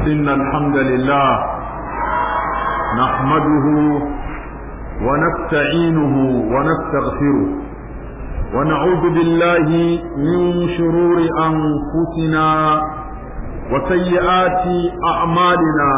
إن الحمد لله نحمده ونستعينه ونستغفره ونعوذ بالله من شرور أنفسنا وسيئات أعمالنا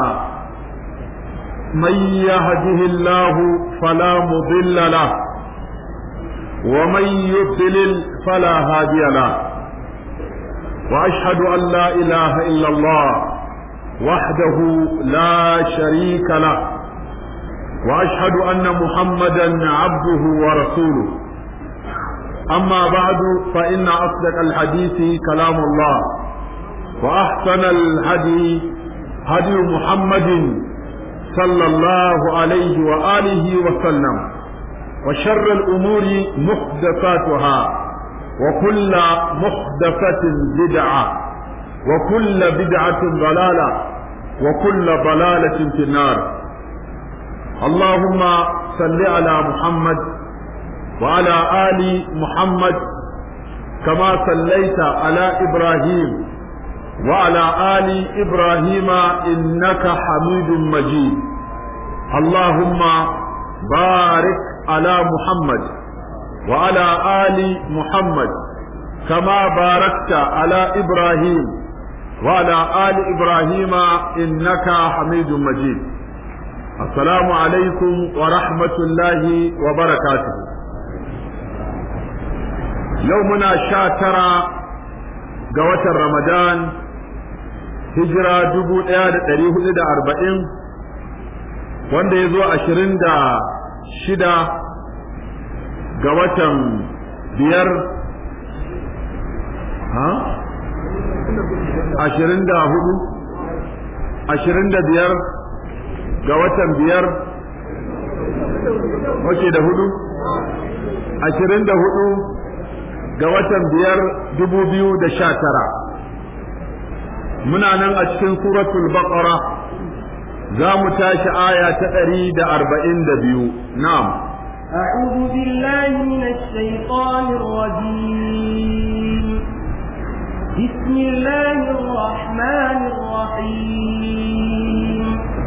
من يهده الله فلا مضل له ومن يضلل فلا هادي له واشهد ان لا اله الا الله وحده لا شريك له واشهد ان محمدا عبده ورسوله اما بعد فان اصدق الحديث كلام الله واحسن الهدي هدي محمد صلى الله عليه واله وسلم وشر الامور محدثاتها وكل محدثة بدعة وكل بدعة ضلالة وكل ضلالة في النار اللهم صل على محمد وعلى آل محمد كما صليت على إبراهيم وعلى آل إبراهيم إنك حميد مجيد اللهم بارك على محمد وعلى آل محمد كما باركت على إبراهيم وعلى آل إبراهيم إنك حميد مجيد السلام عليكم ورحمة الله وبركاته يومنا شاترا قوة رمضان هجرة جبو اياد تريه دا أربعين wanda ya zo ashirin da shida ga watan biyar ha ashirin da hudu ashirin da biyar ga watan biyar wace da hudu ashirin da hudu ga watan biyar dubu biyu da sha tara muna nan a cikin suratul baqara za mu tashi aya ta ɗari da arba'in da biyu na'am أعوذ بالله من الشيطان الرجيم بسم الله الرحمن الرحيم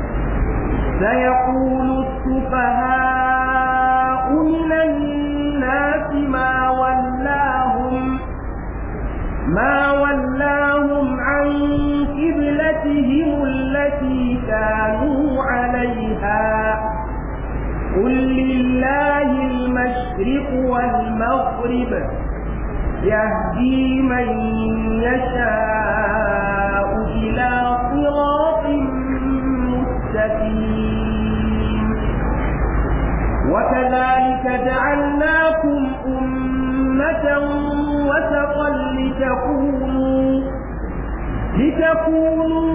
سيقول السفهاء من الناس ما ولاهم ما ولاهم عن قبلتهم التي كانوا عليها قل لله المشرق والمغرب يهدي من يشاء إلى صراط مستقيم وكذلك جعلناكم أمة وسطا لتكونوا لتكونوا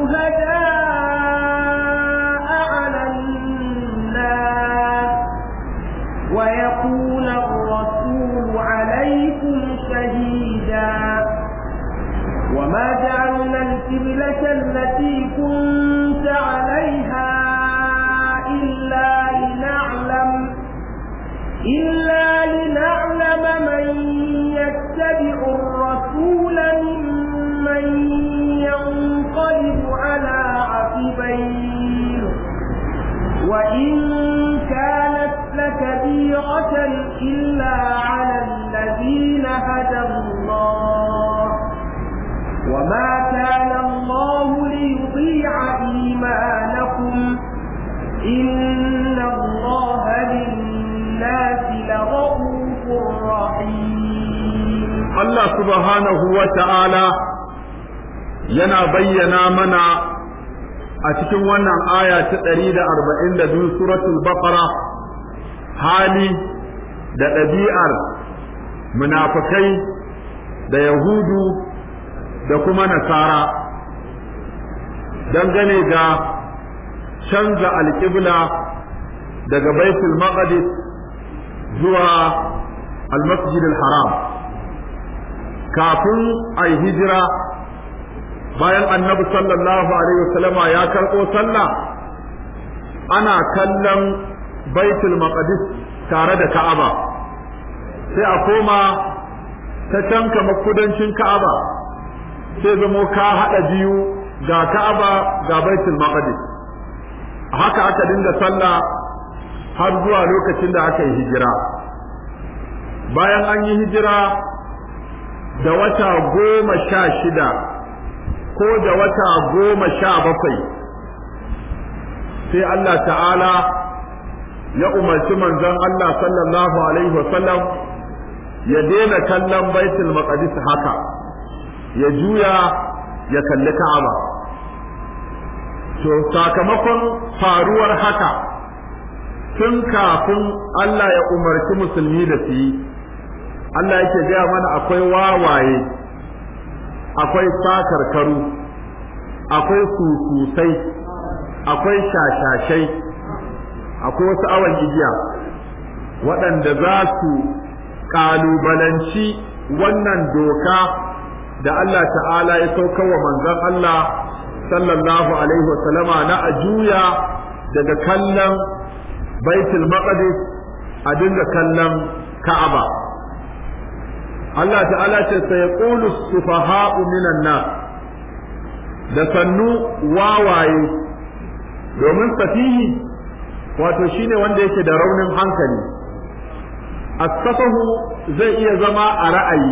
شهداء على الناس ويكون الرسول عليكم شهيدا وما جعلنا القبلة التي كنت عليها إلا لنعلم إلا لنعلم من يتبع الرسول ممن ينقلب على عقبيه وإن كانت لكبيرة إلا على الذين هدى الله وما كان الله ليضيع إيمانكم إن الله بالناس لرؤوف رحيم الله سبحانه وتعالى yana bayyana mana a cikin wannan aya ta ɗari da arba'in da biyu suratul baqara hali da ɗabi'ar munafukai da yahudu da kuma nasara dangane ga canza alƙibla daga baitul maqdis zuwa al-masjid al-haram kafin a hijira bayan annabi sallallahu alaihi wasallama ya karɓo sallah ana kallon baitul maqdis tare da ka'aba sai a koma ta can kamar kudancin ka'aba sai zamo ka haɗa biyu ga Ka'aba ga Baitul Maqdis haka aka dinga sallah har zuwa lokacin da aka yi hijira bayan an yi hijira da wata goma sha shida ko da wata goma sha bakwai sai Allah ta'ala ya umarci manzon Allah sallallahu alaihi wasallam ya daina kallon baitul maqdis haka ya juya ya kalli ka'aba to sakamakon faruwar haka tun kafin Allah ya umarci musulmi da su yi Allah yake gaya mana akwai wawaye akwai sakarkaru akwai sususai akwai shashashai akwai wasu awon igiya waɗanda za su ƙalubalanci wannan doka da Allah ta'ala ya sauka wa manzon Allah sallallahu alaihi wasallama na a juya daga kallon baitul maqdis a dinga kallon ka'aba Allah ta'ala ce sai yaqulu sufaha'u minan nas da sannu wawaye domin safihi wato shine wanda yake da raunin hankali as-safahu zai iya zama a ra'ayi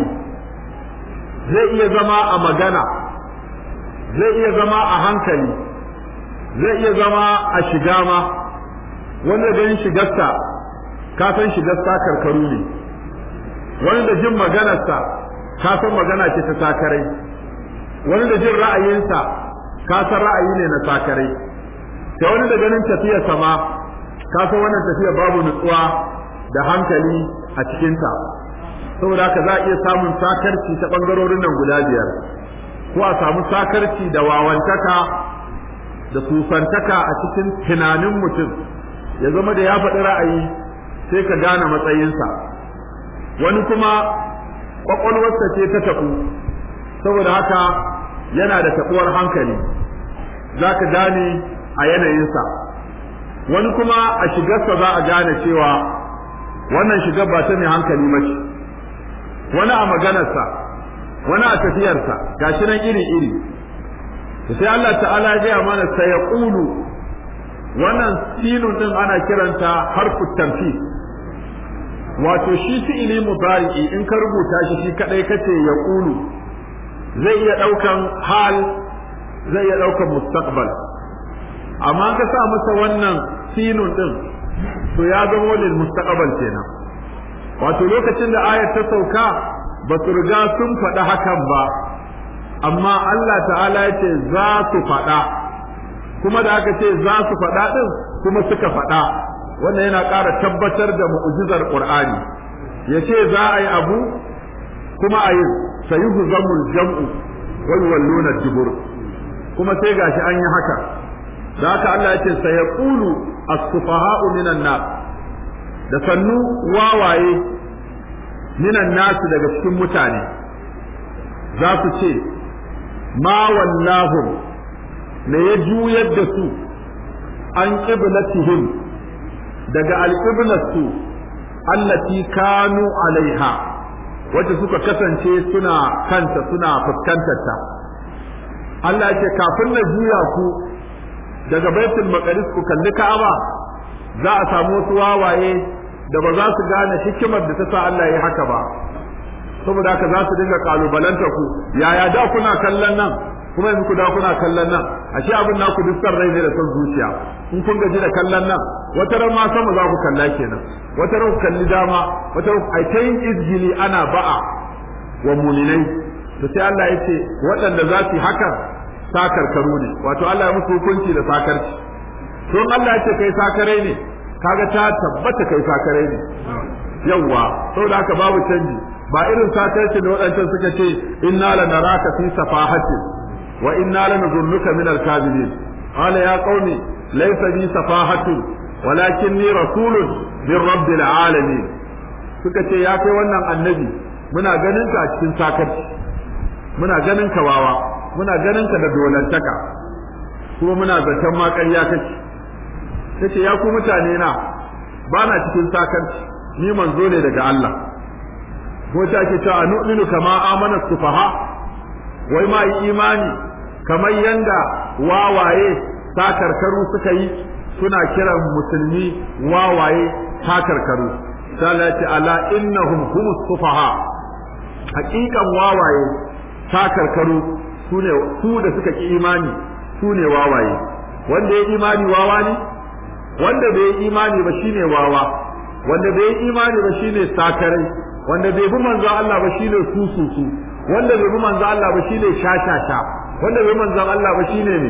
zai iya zama a magana zai iya zama a hankali zai iya zama a shiga ma wanda ganin shigarsa ka san shigarsa karkaru ne wani da jin maganarsa ka san magana ce ta sakarai wani da jin ra'ayinsa ka san ra'ayi ne na sakarai da wani da ganin tafiyarsa ma ka san wannan tafiyar babu nutsuwa da hankali a cikinta saboda haka za a iya samun sakarci ta ɓangarorin nan guda biyar ko a samu sakarci da wawantaka da sufantaka a cikin tunanin mutum ya zama da ya faɗi ra'ayi sai ka gane matsayinsa wani kuma ƙwaƙwalwarsa ce ta taɓu saboda haka yana da taɓuwar hankali za ka gane a yanayinsa wani kuma a shigarsa za a gane cewa wannan shigar ba ta mai hankali ba ce wani a maganarsa wani a tafiyarsa gashi nan iri-iri sai Allah ta'ala ya gaya mana sai ya ƙulu wannan sinun din ana kiranta harfu tamfi wato shi fi'ili mudari'i in ka rubuta shi shi kadai kace ya ƙulu zai iya ɗaukan hal zai iya ɗaukan mustaqbal amma ka sa masa wannan sinun din to ya zama lil mustaqbal kenan wato lokacin da ayar ta sauka ba su riga sun faɗi hakan ba amma Allah ta'ala ya ce za su faɗa kuma da aka ce za su faɗa ɗin kuma suka faɗa wannan yana ƙara tabbatar da mu'jizar Qur'ani ya ce za a yi abu kuma a yi sayuhu zamul jam'u wal walluna dubur kuma sai gashi an yi haka da haka Allah ya ce sayaqulu as-sufaha'u minan nas da sannu wawaye minan nasu daga cikin mutane za su ce ma wallahum me ya juyar da su an qiblatihim daga alqiblatsu allati kanu alaiha wacce suka kasance suna kanta suna fuskantar ta Allah ya ce kafin na juya ku daga baitul maqdis ku kalli ka'aba za a samu wasu wawaye da ba za su gane hikimar da ta sa Allah ya haka ba saboda haka za su dinga kalubalanta ku yaya da kuna kallon nan kuma yanzu ku da kuna kallon nan ashe abin naku duk san rai ne da son zuciya in kun gaji da kallon nan wata ran ma sama za ku kalla kenan wata ran ku kalli dama wata ran ai ta yin izgili ana ba'a wa muminai to sai Allah ya ce waɗanda za su yi hakan sakarkaru ne wato Allah ya musu hukunci da sakarci to Allah ya ce kai sakarai ne kaga ta tabbata kai sakarai ne yawwa saboda haka babu canji ba irin sakarci da waɗancan suka ce inna lanaraka fi safahatin wa inna lanazunnuka min al-kadhibin qala ya qaumi laysa bi safahatun walakinni rasulun min rabbil alamin suka ce ya kai wannan annabi muna ganin ka a cikin sakarci muna ganin ka wawa muna ganin ka da dolantaka kuma muna zaton ma ƙarya kake tace ya ku mutane na ba na cikin sakarci ni manzo ne daga Allah ko ta ke cewa nu'minu kama amana sufaha wai ma yi imani kamar yanda wawaye sakarkaru suka yi suna kiran musulmi wawaye sakarkaru salati ala innahum humus sufaha hakikan wawaye sakarkaru sune su da suka ki imani sune wawaye wanda ya imani wawa ne wanda bai imani ba shine wawa wanda bai imani ba shine sakarai wanda bai bi manzo Allah ba shine sususu wanda bai bi manzo Allah ba shine shashasha wanda bai manzo Allah ba shine ne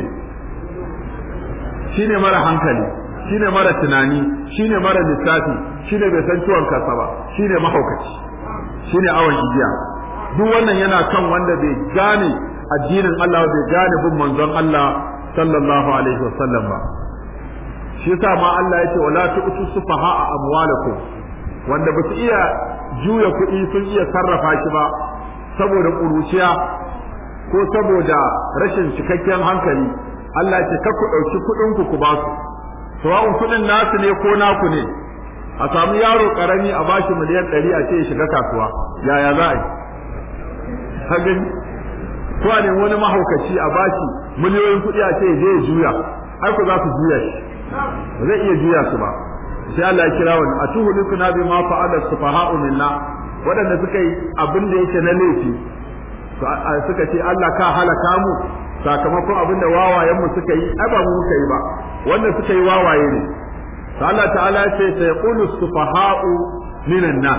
shine mara hankali shine mara tunani shine mara lissafi shine bai san ciwon kansa ba shine mahaukaci shine awon igiya duk wannan yana kan wanda bai gane addinin Allah bai gane bin manzon Allah sallallahu alaihi wasallam ba shi yasa ma Allah ya ce wala tu'tu sufaha amwalakum wanda ba su iya juya kuɗi sun iya sarrafa shi ba saboda ƙuruciya ko saboda rashin cikakken hankali Allah ce ka ku ɗauki kuɗin ku ku ba su sawa'un kuɗin nasu ne ko naku ne a samu yaro ƙarami a bashi miliyan ɗari a ce ya shiga kasuwa yaya za a yi hagin ko a nemi wani mahaukaci a bashi miliyoyin kuɗi a ce ya je ya juya ai ku za su juya shi ba zai iya juya su ba sai Allah ya kira wani a tuhu likuna bi ma fa'ala sufaha'u minna waɗanda suka yi abin da yake na laifi suka ce Allah ka halaka mu sakamakon abin da wawayen mu suka yi ai ba mu muka yi ba wanda suka yi wawaye ne sai Allah ta'ala ya ce sai qulu sufaha'u minan nas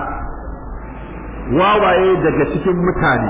wawaye daga cikin mutane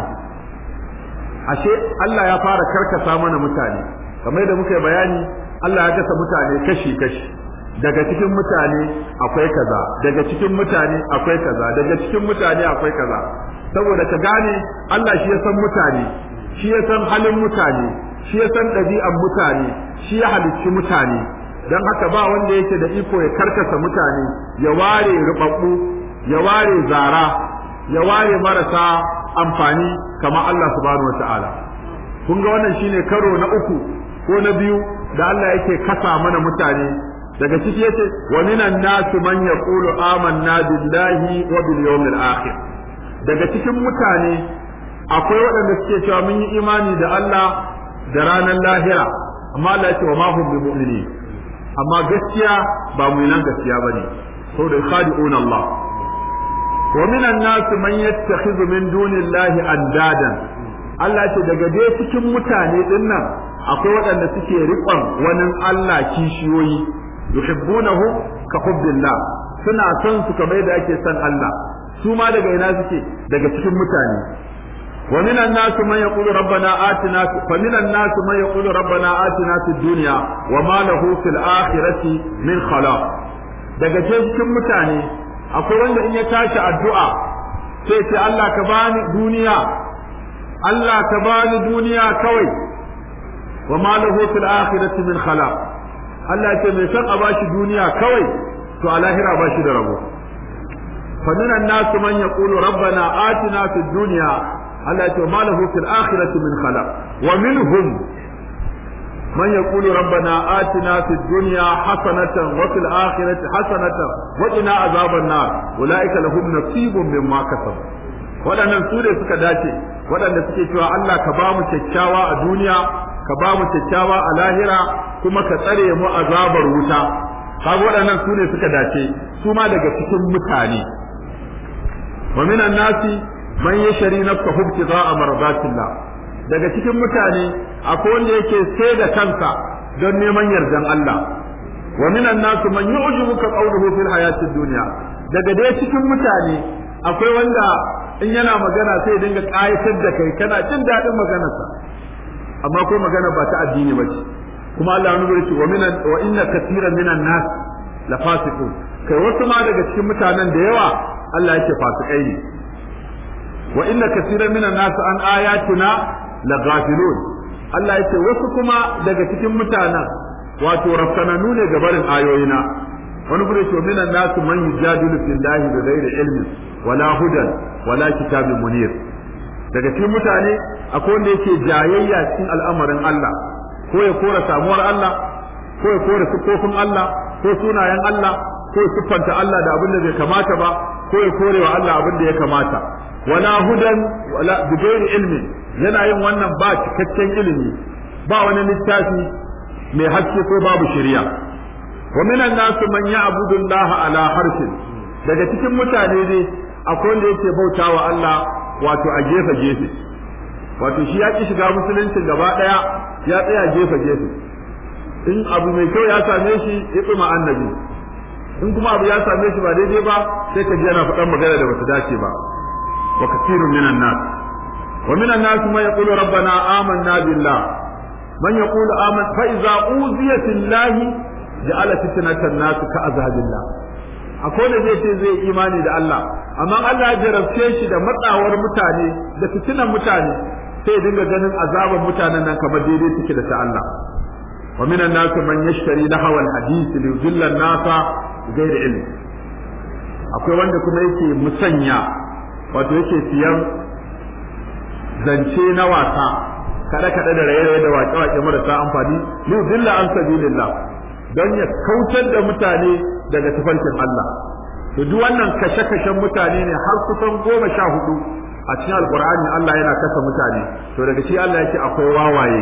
ashe Allah ya fara karkasa mana mutane kamar da muka yi bayani Allah ya kasa mutane kashi kashi daga cikin mutane akwai kaza daga cikin mutane akwai kaza daga cikin mutane akwai kaza saboda ka gane Allah shi ya san mutane shi ya san halin mutane shi ya san ɗabi'an mutane shi ya halicci mutane don haka ba wanda yake da iko ya karkasa mutane ya ware rubabbu ya ware zara ya ware marasa amfani kamar Allah subhanahu wataala kun ga wannan shine karo na uku ko na biyu da Allah yake kasa mana mutane daga ciki yace wa minan nasu man yaqulu amanna billahi wa bil yawmil akhir daga cikin mutane akwai waɗanda suke cewa mun yi imani da Allah da ranar lahira amma Allah yace wa ma hum bi mu'minin amma gaskiya ba mu nan gaskiya bane saboda khadi'un Allah wa minan nasu man yattakhidhu min dunillahi andadan Allah ce daga dai cikin mutane dinnan akwai waɗanda suke riƙon wani Allah kishiyoyi yuhibbunahu ka hubbillah suna son su kamar da ake son Allah su ma daga ina suke daga cikin mutane wa minan nasu man yaqulu rabbana atina fa minan nasu man yaqulu rabbana atina fid dunya wa ma lahu fil akhirati min khalaq daga cikin mutane akwai wanda in ya tashi addu'a sai ce Allah ka bani duniya Allah ka bani duniya kawai wa ma lahu fil akhirati min khalaq Allah ya ce mai san a bashi duniya kawai to a lahira bashi da rabo fa minan nas man yaqulu rabbana atina fid dunya Allah ya ce ma lahu fil akhirati min khalaq wa minhum من يقول ربنا آتنا في الدنيا حسنة وفي الآخرة حسنة وقنا عذاب النار أولئك لهم نصيب مما كسبوا waɗannan su ne suka dace waɗanda suke cewa Allah ka ba mu kyakkyawa a duniya ka ba mu kyakkyawa a lahira kuma ka tsare mu azabar wuta kaga waɗannan su ne suka dace su ma daga cikin mutane wa minan nasi man yashri nafsahu ibtigha'a mardatillah daga cikin mutane akwai wanda yake sai da kansa don neman yardan Allah wa minan nasu man yu'jibuka qawluhu fil hayatid dunya daga dai cikin mutane akwai wanda in yana magana sai ya dinga kayatar da kai kana jin daɗin maganarsa amma ko magana ba ta addini ba ce kuma Allah ya nuna wa minan wa inna katiran minan nas la fasiqun kai wasu ma daga cikin mutanen da yawa Allah yake fasikai ne wa inna katiran minan nas an ayatina la ghafilun Allah yake wasu kuma daga cikin mutanen wato rafkananu ne ga barin ayoyina wani gure ce minan nasu man yujadilu fillahi bi ghairi ilmin wala hudan wala kitabin munir daga cikin mutane akwai wanda yake jayayya cikin al'amarin Allah ko ya kora samuwar Allah ko ya kora sifofin Allah ko sunayen Allah ko ya siffanta Allah da abin da bai kamata ba ko ya kore wa Allah abin da ya kamata wala hudan wala bi ghairi ilmin yana yin wannan ba cikakken ilimi ba wani littafi mai haske ko babu shari'a wa minan nasu man ya'budu Allah ala harfin daga cikin mutane ne akwai wanda yake bautawa Allah wato a gefe gefe wato shi ya ki shiga musuluncin gaba daya ya tsaya gefe gefe in abu mai kyau ya same shi ya tsuma annabi in kuma abu ya same shi ba daidai ba sai ka ji yana faɗan magana da bata dace ba wa kathirun minan nas wa minan nas man yaqulu rabbana amanna billah man yaqulu aman fa idza uziya fillahi ja'ala fitnatan nas ka azabillah akwai da zai ce zai imani da Allah amma Allah ya jarabce shi da matsawar mutane da fitinan mutane sai dinga ganin azaban mutanen nan kamar daidai take da ta Allah wa minan nas man yashtari lahwa alhadith li yudilla an-nasa gairi ilmi akwai wanda kuma yake musanya wato yake siyan zance na wasa kada kada da raye da waƙe waƙe marasa amfani li dilla an sabilillah don ya kautar da mutane daga tafarkin Allah to duk wannan kashe kashen mutane ne har kusan goma sha hudu a cikin alqur'ani Allah yana kasa mutane to daga shi Allah yake akwai wawaye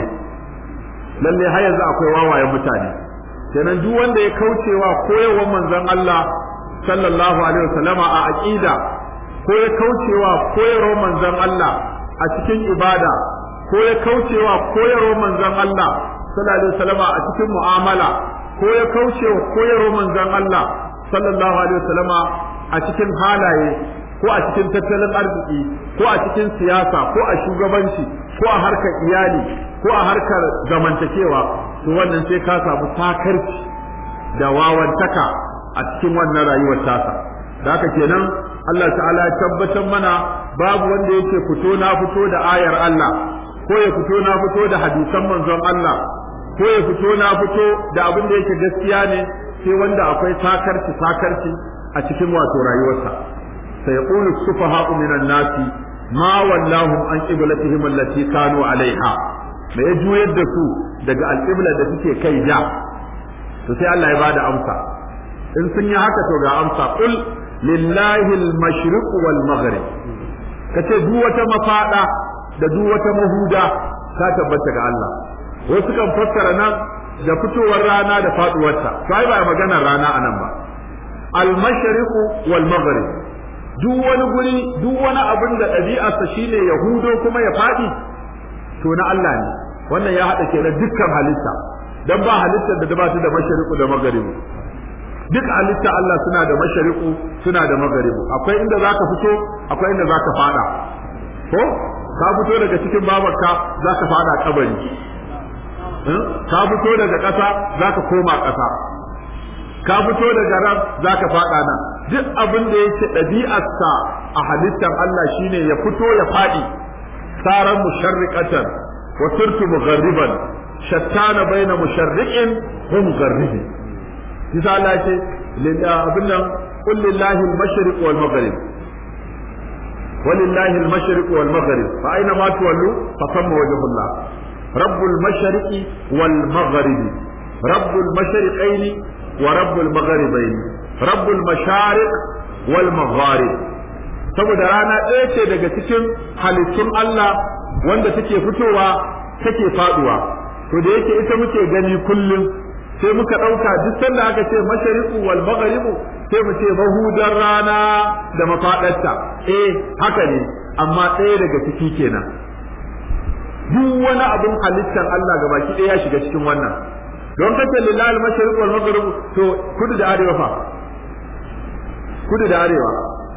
lalle har yanzu akwai wawayen mutane kenan duk wanda ya kaucewa koyarwar manzon Allah sallallahu alaihi wasallama a aqida ko ya kaucewa koyarwar manzon Allah a cikin ibada ko ya kaucewa koyarwar manzon Allah sallallahu alaihi wasallama a cikin mu'amala ko ya kaucewa koyarwar manzon Allah sallallahu alaihi wasallama a cikin halaye ko a cikin tattalin arziki ko a cikin siyasa ko a shugabanci ko a harkar iyali ko a harkar zamantakewa to wannan sai ka samu takarci da wawantaka a cikin wannan rayuwar tasa da haka kenan Allah ta'ala ya tabbatar mana babu wanda yake fito na fito da ayar Allah ko ya fito na fito da hadisan manzon Allah ko ya fito na fito da abin da yake gaskiya ne sai wanda akwai takarci takarci a cikin wato rayuwarsa sai yaqulu sufaha'u minan nasi ma wallahum an qiblatihim allati kanu alaiha me ya juyar da su daga alƙibla da suke kai ja to sai Allah ya bada amsa in sun yi haka to ga amsa qul lillahi al-mashriq wal maghrib kace duk wata mafada da duk wata mahuda ta tabbata ga Allah wasu kan fassara nan da fitowar rana da faduwarta sai ba maganar rana anan ba al-mashriq wal maghrib duk wani guri duk wani abin da ɗabi'arsa shine yahudo kuma ya faɗi to na Allah ne wannan ya haɗa ke dukkan halitta dan ba halittar da ba ta da mashariqu da magharibu duk halitta Allah suna da mashariqu suna da magharibu akwai inda zaka fito akwai inda zaka fada ko ka fito daga cikin babarka zaka fada kabari ka fito daga ƙasa zaka koma ƙasa ka fito daga ran zaka fada nan duk abin da yake ɗabi'arsa a halittar Allah shine ya fito ya fadi saran musharriqatan wa turtu mugharriban shattana baina musharriqin wa mugharribin kisa Allah ce abin nan qul lillahi al-mashriq wal maghrib ولله المشرق والمغرب فأينما تولوا فثم وجه الله رب المشرق والمغرب رب المشرقين ورب المغربين رب المشارق والمغارب saboda rana ɗaya ce daga cikin halittun Allah wanda take fitowa take faduwa to da yake ita muke gani kullum sai muka ɗauka duk sanda aka ce mashariqu wal magharibu sai mu ce mahudar rana da mafaɗarta eh haka ne amma ɗaya daga ciki kenan duk wani abin halittar Allah gabaki ɗaya ya shiga cikin wannan don kace lillahi al-mashriq wal maghrib to kudu da arewa fa kudu da arewa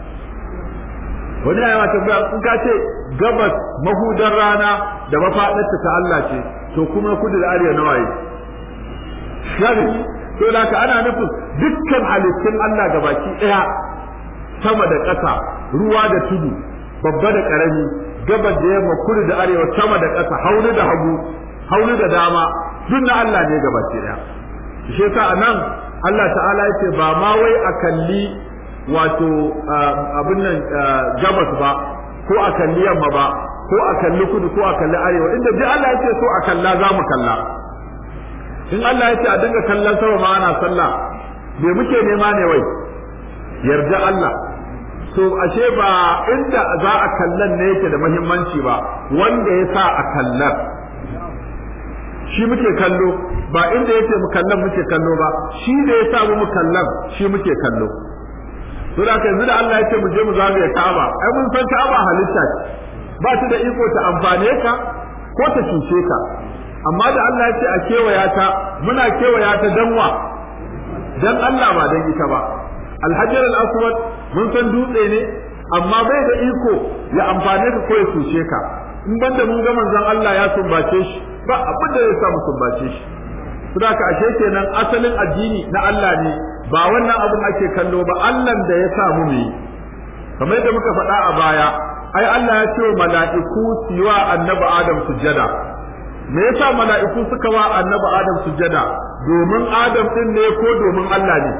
wani ya tambaya in ka ce gabas mahudar rana da mafaɗarta ta Allah ce to kuma kudu da arewa nawa yi shari to da ka ana nufin dukkan halittun Allah gabaki ɗaya sama da ƙasa ruwa da tudu babba da ƙarami gabas da yamma kudu da arewa sama da ƙasa haunu da hagu haunu da dama duk na Allah ne gabaki ɗaya shi yasa anan Allah ta'ala yace ba ma wai a kalli wato abin nan gabas ba ko a kalli yamma ba ko a kalli kudu ko a kalli arewa inda duk Allah yace so a kalla za mu kalla in Allah yace a dinga kallon sama ma ana sallah me muke nema ne wai yarda Allah to ashe ba inda za a kallan ne yake da muhimmanci ba wanda ya sa a kallar shi muke kallo ba inda yake mu kallon muke kallo ba shi da ya sa mu kallon shi muke kallo to da yanzu da Allah ya ce mu je mu zagaye Ka'aba ai mun san Ka'aba halitta ce ba ta da iko ta amfane ka ko ta cuce ka amma da Allah ya ce a kewaya ta muna kewaya ta danwa dan Allah ba dan ita ba alhajar al-aswad mun san dutse ne amma bai da iko ya amfane ka ko ya cuce ka in banda mun ga manzon Allah ya sumbace shi ba abin da ya sa mu sumbace shi saboda ka ashe kenan asalin addini na Allah ne ba wannan abin ake kallo ba Allah da ya sa mu yi kamar yadda muka faɗa a baya ai Allah ya ce wa mala'iku su yi wa annabi Adam sujjada me yasa mala'iku suka wa annabi Adam sujjada domin Adam din ne ko domin Allah ne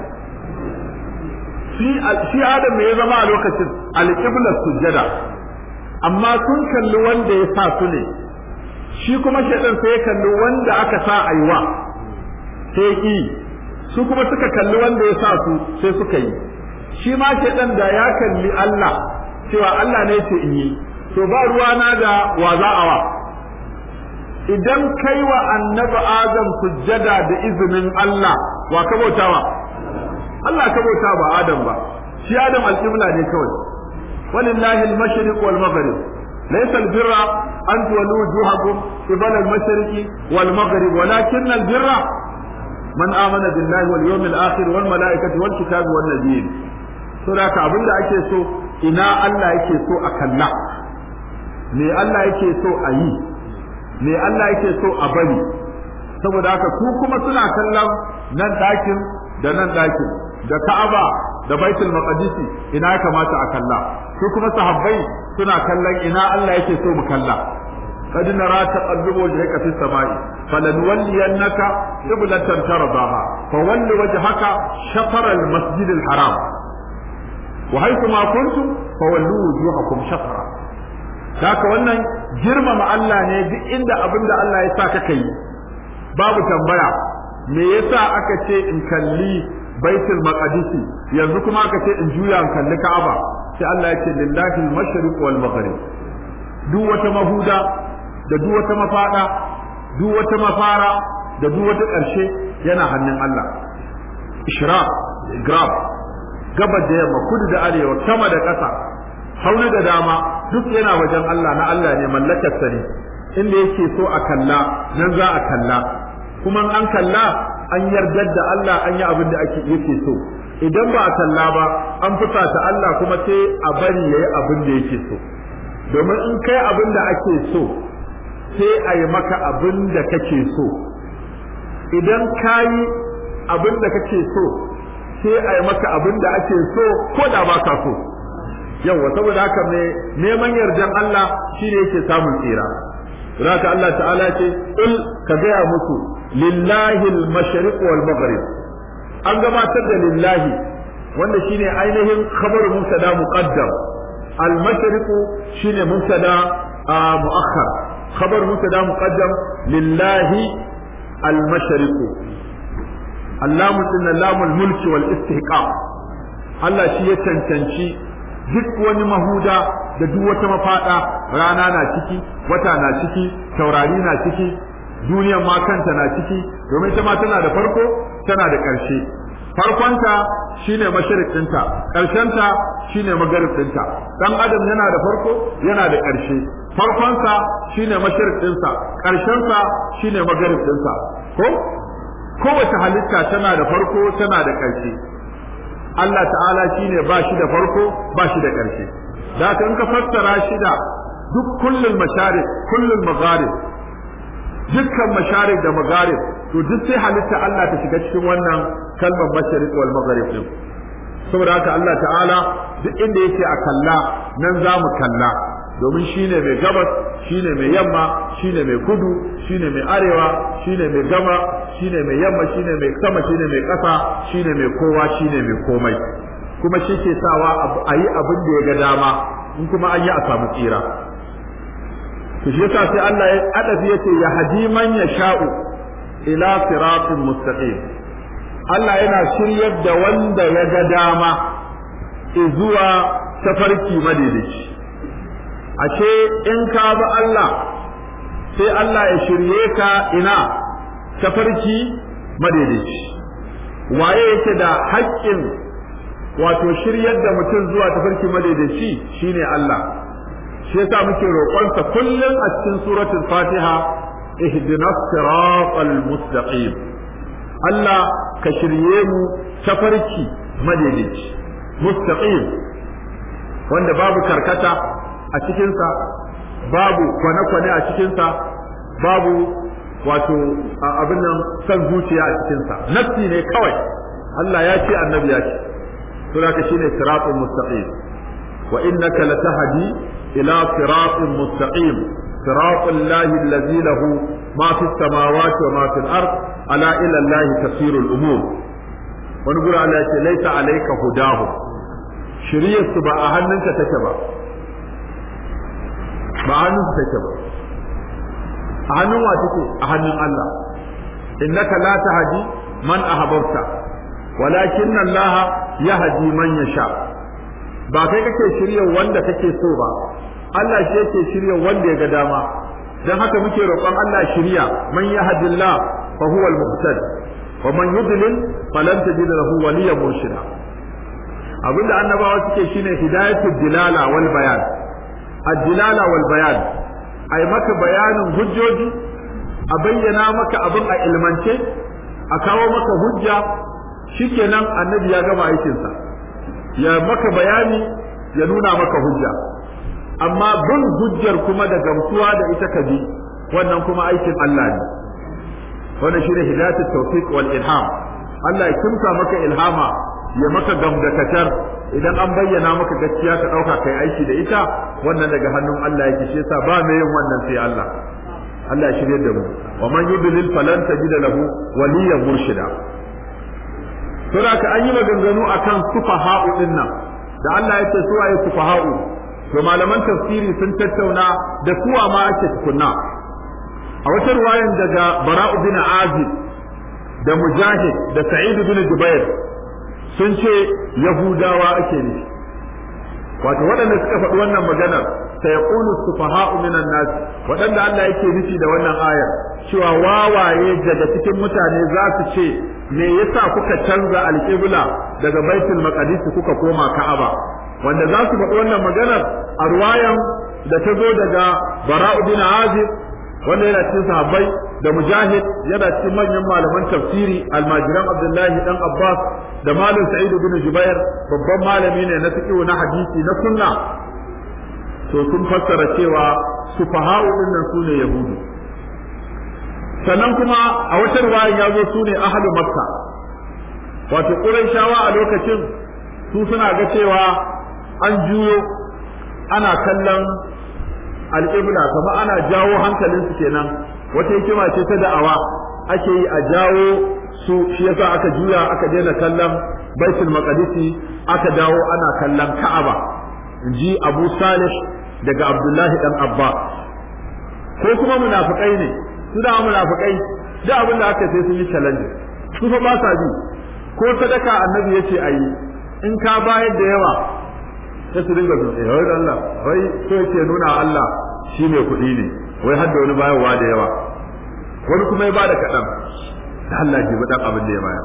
shi shi Adam ne ya zama a lokacin alqibla sujjada amma sun kalli wanda ya sa su ne shi kuma shaidan sai ya kalli wanda aka sa aiwa sai ki su kuma suka kalli wanda ya sa su sai suka yi shi ma shaidan da ya kalli Allah cewa Allah ne ce in yi to ba ruwana da wa za a wa idan kai wa annabi Adam sujjada da izinin Allah wa ka bautawa Allah ka bauta ba Adam ba shi Adam alƙibla ne kawai walillahi al-mashriq wal maghrib ليس البر أن تولوا وجوهكم قبل المشرق والمغرب ولكن البر من آمن بالله واليوم الآخر والملائكة والكتاب والنبيين سورة abin da ake so ina Allah yake so a kalla me Allah yake so a yi me Allah yake so a bari saboda haka su kuma suna kallon nan ɗakin da nan ɗakin da Ka'aba da Baitul Maqdisi ina ya kamata a kalla su kuma sahabbai suna kallon ina Allah yake so mu kalla قد نرى تقلب وجهك في السماء فلنولينك قبلة ترضاها فول وجهك شطر المسجد الحرام وحيث ما كنتم فولوا وجوهكم شطرا haka wannan girmama Allah ne duk inda abin da Allah ya sa ka kai babu tambaya me yasa aka ce in kalli baitul maqdisi yanzu kuma aka ce in juya in kalli Ka'aba sai Allah ya ce lillahi al-mashriq wal maghrib duk wata mahuda da duk wata mafada duk wata mafara da duk wata ƙarshe yana hannun Allah ishraq grab gabar da yamma kudu da arewa sama da ƙasa hauna da dama duk yana wajen Allah na Allah ne mallakar sa ne inda yake so a kalla nan za a kalla kuma an kalla an yarda da Allah an yi abin da ake yake so idan ba a kalla ba an fusata Allah kuma sai a bari yayi abin da yake so domin in kai abin da ake so sai a yi maka abin da kake so idan ka yi abin da kake so sai a yi maka abin da ake so ko da ba ka so yawa saboda haka mai neman yardan Allah shine yake samun tsira haka Allah ta'ala ce il ka gaya musu lillahi al-mashriq wal maghrib an gabatar da lillahi wanda shine ainihin khabar mubtada muqaddam al-mashriq shine mubtada muakhar khabar mubtada muqaddam lillahi al-mashriq allamu inna lamul mulki wal istihqaq Allah shi ya cancanci duk wani mahuda da duk wata mafada rana na ciki wata na ciki taurari na ciki duniyar ma kanta na ciki domin ita ma tana da farko tana da ƙarshe farkonta shine masharik ɗinta ƙarshenta shine magarib ɗinta dan adam yana da farko yana da ƙarshe farkonsa shine masharik ɗinsa ƙarshensa shine magarib ɗinsa ko kowace halitta tana da farko tana da ƙarshe Allah ta'ala shine ba shi da farko ba shi da ƙarshe da in ka fassara shi da duk kullul masharik kullul magharib dukkan masharik da magharib to duk sai halitta Allah ta shiga cikin wannan kalmar masharik wal magharib din saboda haka Allah ta'ala duk inda yake a kalla nan za mu kalla domin shine mai gabas shine mai yamma shine mai kudu shine mai arewa shine mai gama shine mai yamma shine mai sama shine mai ƙasa shine mai kowa shine mai komai kuma shi ke sawa a yi abin da ya ga dama in kuma an yi a samu tsira to shi yasa sai Allah ya adafi yace ya hadi man yasha'u ila siratin mustaqim Allah yana shiryar da wanda ya ga dama zuwa tafarki madaidaici ashe in ka bi Allah sai Allah ya shirye ka ina tafarki madaidaici waye yake da haƙƙin wato shiryar da mutum zuwa tafarki madaidaici shine Allah shi yasa muke roƙonsa kullum a cikin suratul Fatiha ihdinas siratal mustaqim Allah ka shirye mu tafarki madaidaici mustaqim wanda babu karkata a cikinsa babu kwane-kwane a cikinsa babu wato abin nan san zuciya a cikinsa nafsi ne kawai Allah ya ce annabi ya ce sura ka shine siratul mustaqim wa innaka latahdi ila siratul mustaqim siratul lahi allazi lahu ma fis samawati wa ma fil ard ala ila allahi tasirul umur wani gura Allah ya ce laisa alayka hudahu shiriyar su ba a hannunka take ba ba a hannunka take ba a hannun wa take a hannun Allah innaka la tahdi man ahbabta walakin Allah yahdi man yasha ba kai kake shirya wanda kake so ba Allah shi yake shirya wanda ya ga dama dan haka muke roƙon Allah shirya man yahdillah fa huwa al-muhtadi wa man yudlil falan tajid lahu waliyyan murshida abinda annabawa suke shine hidayatul dilala wal bayan ad-dilala wal bayan ai maka bayanin hujjoji a bayyana maka abin a ilmance a kawo maka hujja shikenan annabi ya gama aikinsa ya maka bayani ya nuna maka hujja amma bin hujjar kuma da gamsuwa da ita ka bi wannan kuma aikin Allah ne wannan shine hidayatul tawfiq wal ilham Allah ya kimsa maka ilhama ya maka gamdakatar idan an bayyana maka gaskiya ka dauka kai aiki da ita wannan daga hannun Allah yake shi yasa ba mai yin wannan sai Allah Allah ya shirye da mu wa man yudlil falan tajid lahu waliyyan murshida to da ka an yi maganganu akan sufaha'u din nan da Allah ya ce suwaye sufaha'u to malaman tafsiri sun tattauna da suwa ma ake tukunna a wata ruwayan daga bara'u bin azib da mujahid da sa'id bin jubair sun ce yahudawa ake nufi wato waɗanda suka faɗi wannan maganar sai ya ƙulu sufaha'u minan nas waɗanda Allah yake nufi da wannan ayar cewa wawaye daga cikin mutane za su ce me yasa kuka canza alƙibla daga baitul maqdis kuka koma ka'aba wanda za su faɗi wannan maganar a ruwayan da ta zo daga bara'u bin azib wanda yana cikin sahabbai da mujahid yana cikin manyan malaman tafsiri almajiran abdullahi dan abbas da malam sa'id bin jubair babban malami ne na fiqh na hadisi na sunna to sun fassara cewa sufaha'u din nan sune yahudu sannan kuma a wata riwaya ya zo sune ahlu makka wato quraishawa a lokacin su suna ga cewa an juyo ana kallon alƙibla kamar ana jawo hankalinsu kenan wata hikima ce ta da'awa ake yi a jawo su shi yasa aka juya aka daina kallon baitul maqdisi aka dawo ana kallon ka'aba ji abu salih daga abdullahi dan abba ko kuma munafikai ne su da munafikai da abin da aka sai sun yi challenge su fa ba sa bi ko sadaka annabi yace ayi in ka bayar da yawa sai su dinga su eh wai Allah wai so yake nuna Allah shi mai kuɗi ne wai har da wani bayarwa da yawa wani kuma ya bada kaɗan da Allah ke dan abin da ya bayar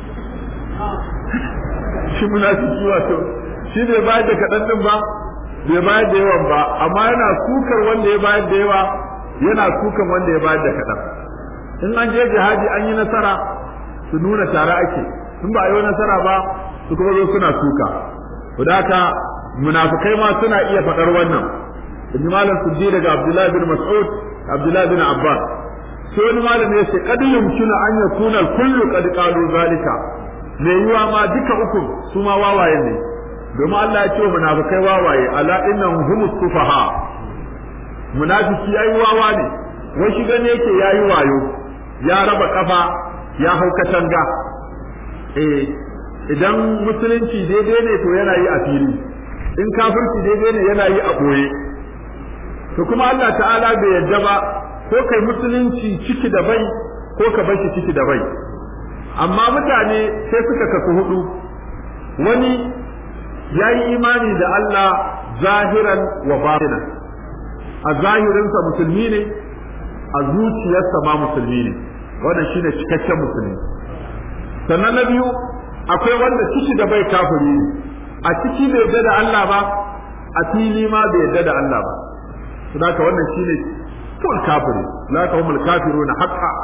shi munafiki wato shi bai bayar da kaɗan din ba bai bayar da yawan ba amma yana sukar wanda ya bayar da yawa yana sukan wanda ya bayar da kaɗan in an je jihadi an yi nasara su nuna tare ake in ba a yi nasara ba su kuma zo suna suka da haka munafikai ma suna iya faɗar wannan ibn malam suddi daga abdullahi bin mas'ud abdullahi bin abbas sai wani malami ya ce kad yumkinu an yakuna kullu qad qalu zalika me yiwa ma duka uku su ma wawaye ne domin Allah ya ce munafikai wawaye ala innahum humus sufaha munafiki yayi wawa ne wai shi gane yake yayi wayo ya raba kafa ya hau katanga eh idan musulunci daidai ne to yana yi a fili in kafirci daidai ne yana yi a ɓoye to kuma Allah ta'ala bai yadda ba ko kai musulunci ciki da bai ko ka bar shi ciki da bai amma mutane sai suka kasu hudu wani ya yi imani da Allah zahiran wa batinan a zahirinsa musulmi ne a zuciyarsa ma musulmi ne wannan shine cikakken musulmi sannan na biyu akwai wanda ciki da bai kafiri ne a ciki bai yarda da Allah ba a fili ma bai yarda da Allah ba saboda wannan shine full kafiri la ka humul kafiruna haqqa